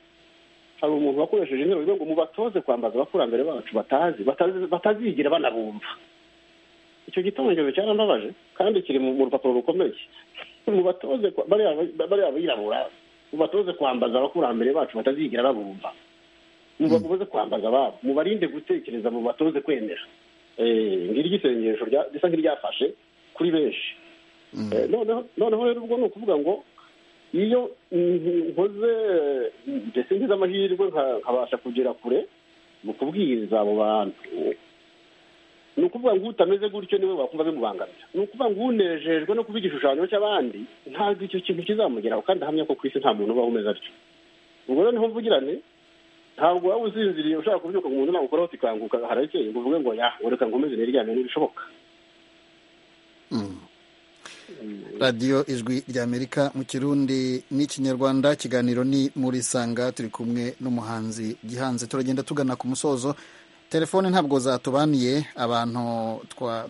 hari umuntu wakoresheje interuro ngo mubatoze kwambaza abakurambere bacu batazi batazigira banabumva icyo gitongezo cyarambabaje kandi kiri mu rupapuro rukomeye mubatoze bariya abirabura mubatoze kwambaza abakurambere bacu batazigira babumva mubagoboze kwambaza ababo mubarinde gutekereza mubatoze kwemera ngiri isengesho risa nk'iryafashe kuri benshi noneho rero ubwo ni ukuvuga ngo iyo nkoze mbese ngize amahirwe nkabasha kugera kure mu kubwiriza abo bantu ni ukuvuga ngo utameze gutyo niwe wakumva bimubangamira ni ukuvuga ngo unejejwe no kuba igishushanyo cy'abandi ntabwo icyo kintu kizamugeraho kandi ahamya ko ku isi nta muntu ubaho umeze atyo ubwo rero niho mvugirane ntabwo waba usinziriye ushaka kubyuka ngo umuntu nagukoraho ukanguka harakeye ngo uvuge ngo ya reka nkomeze niryame n'ibishoboka radiyo ijwi ry'amerika mu kirundi n'ikinyarwanda ikiganiro ni muri sanga turi kumwe n'umuhanzi gihanze turagenda tugana ku musozo telefone ntabwo zatubaniye abantu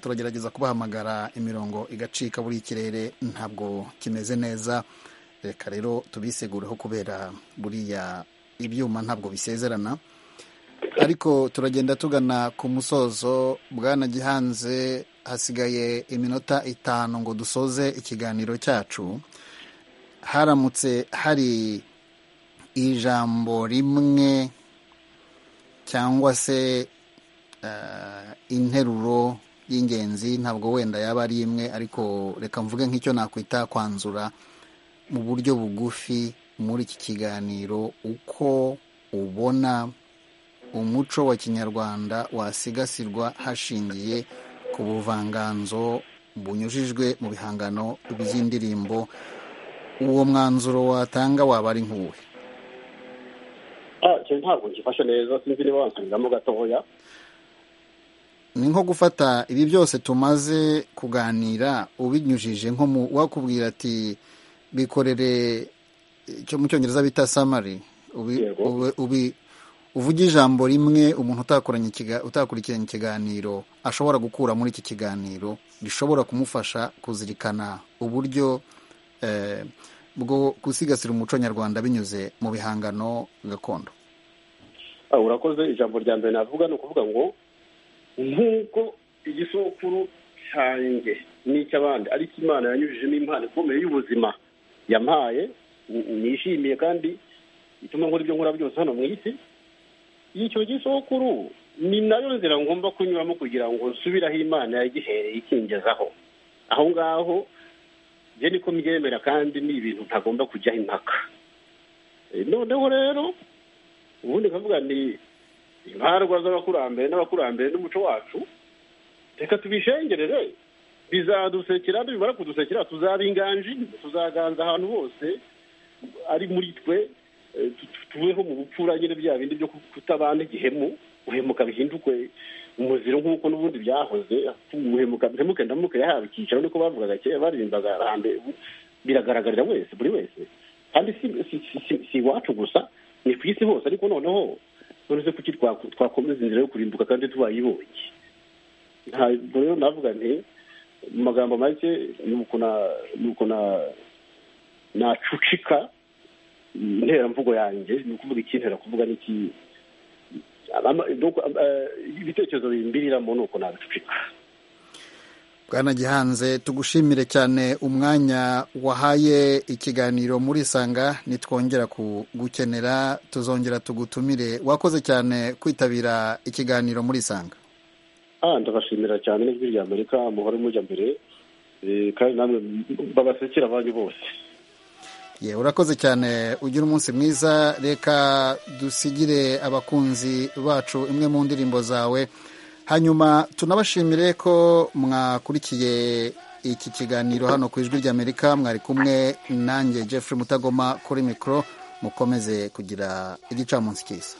turagerageza kubahamagara imirongo igacika buri ikirere ntabwo kimeze neza reka rero tubisegureho kubera buriya ibyuma ntabwo bisezerana ariko turagenda tugana ku musozo bwana gihanze hasigaye iminota itanu ngo dusoze ikiganiro cyacu haramutse hari ijambo rimwe cyangwa se interuro y'ingenzi ntabwo wenda yaba ari imwe ariko reka mvuge nk'icyo nakwita kwanzura mu buryo bugufi muri iki kiganiro uko ubona umuco wa kinyarwanda wasigasirwa hashingiye ku buvanganzo bunyujijwe mu bihangano by'indirimbo uwo mwanzuro watanga waba ari nk'uwe ntabwo ngifashe neza sinzi niba wansubiramo gatoya ni nko gufata ibi byose tumaze kuganira ubinyujije nko mu wakubwira ati bikorere icyo mu cyongereza bita samari uvuga ijambo rimwe umuntu utakurikiranye ikiganiro ashobora gukura muri iki kiganiro gishobora kumufasha kuzirikana uburyo bwo gusigasira umuco nyarwanda binyuze mu bihangano gakondo urakoze ijambo rya mbere navuga ni ukuvuga ngo nk'uko igisukuru cyanjye n'icy'abandi ariko imana yanyujijemo impano ikomeye y'ubuzima yampaye nishimiye kandi ituma nkora ibyo nkora byose hano mu isi icyo gisokuru ni nayo nzira ngomba kunyuramo kugira ngo nsubire aho imana yagihereye ikingezaho aho ngaho byo niko mbyemera kandi ni ibintu ntagomba kujyaho impaka noneho rero ubundi nkavuga ni imbarwa z'abakurambere n'abakurambere n'umuco wacu reka tubishengerere bizadusekera nibimara kudusekera tuzaba inganji tuzaganza ahantu hose ari muri twe tubeho mu bupfura nyine bya bindi byo kutabana igihemu guhemuka bihindukwe umuziro nk'uko n'ubundi byahoze guhemuka bihemuke ndamuke yahawe icyicaro niko bavugaga kera baririmbaga hambere biragaragarira wese buri wese kandi si iwacu gusa ni ku isi hose ariko noneho none se kuki twakomeza inzira yo kurimbuka kandi tubayibonye ntabwo rero navuga nti mu magambo make ni uko nacucika interamvugo yanjye ni ukuvuga ikintera kuvuga n'ikiyi ibitekerezo bimbiriramo ni uko nabicucika bwana gihanze tugushimire cyane umwanya wahaye ikiganiro muri isanga nitwongera kugukenera tuzongera tugutumire wakoze cyane kwitabira ikiganiro muri isanga ndabashimira cyane n'ijwi rya amerika muhore mujya mbere kandi namwe babasekera abanyu bose ye urakoze cyane ugira umunsi mwiza reka dusigire abakunzi bacu imwe mu ndirimbo zawe hanyuma tunabashimire ko mwakurikiye iki kiganiro hano ku ijwi ry'amerika mwari kumwe nanjye Jeffrey mutagoma kuri mikoro mukomeze kugira igicamunsi cyiza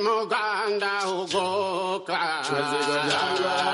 Muganda ugoka. Chazigolanga.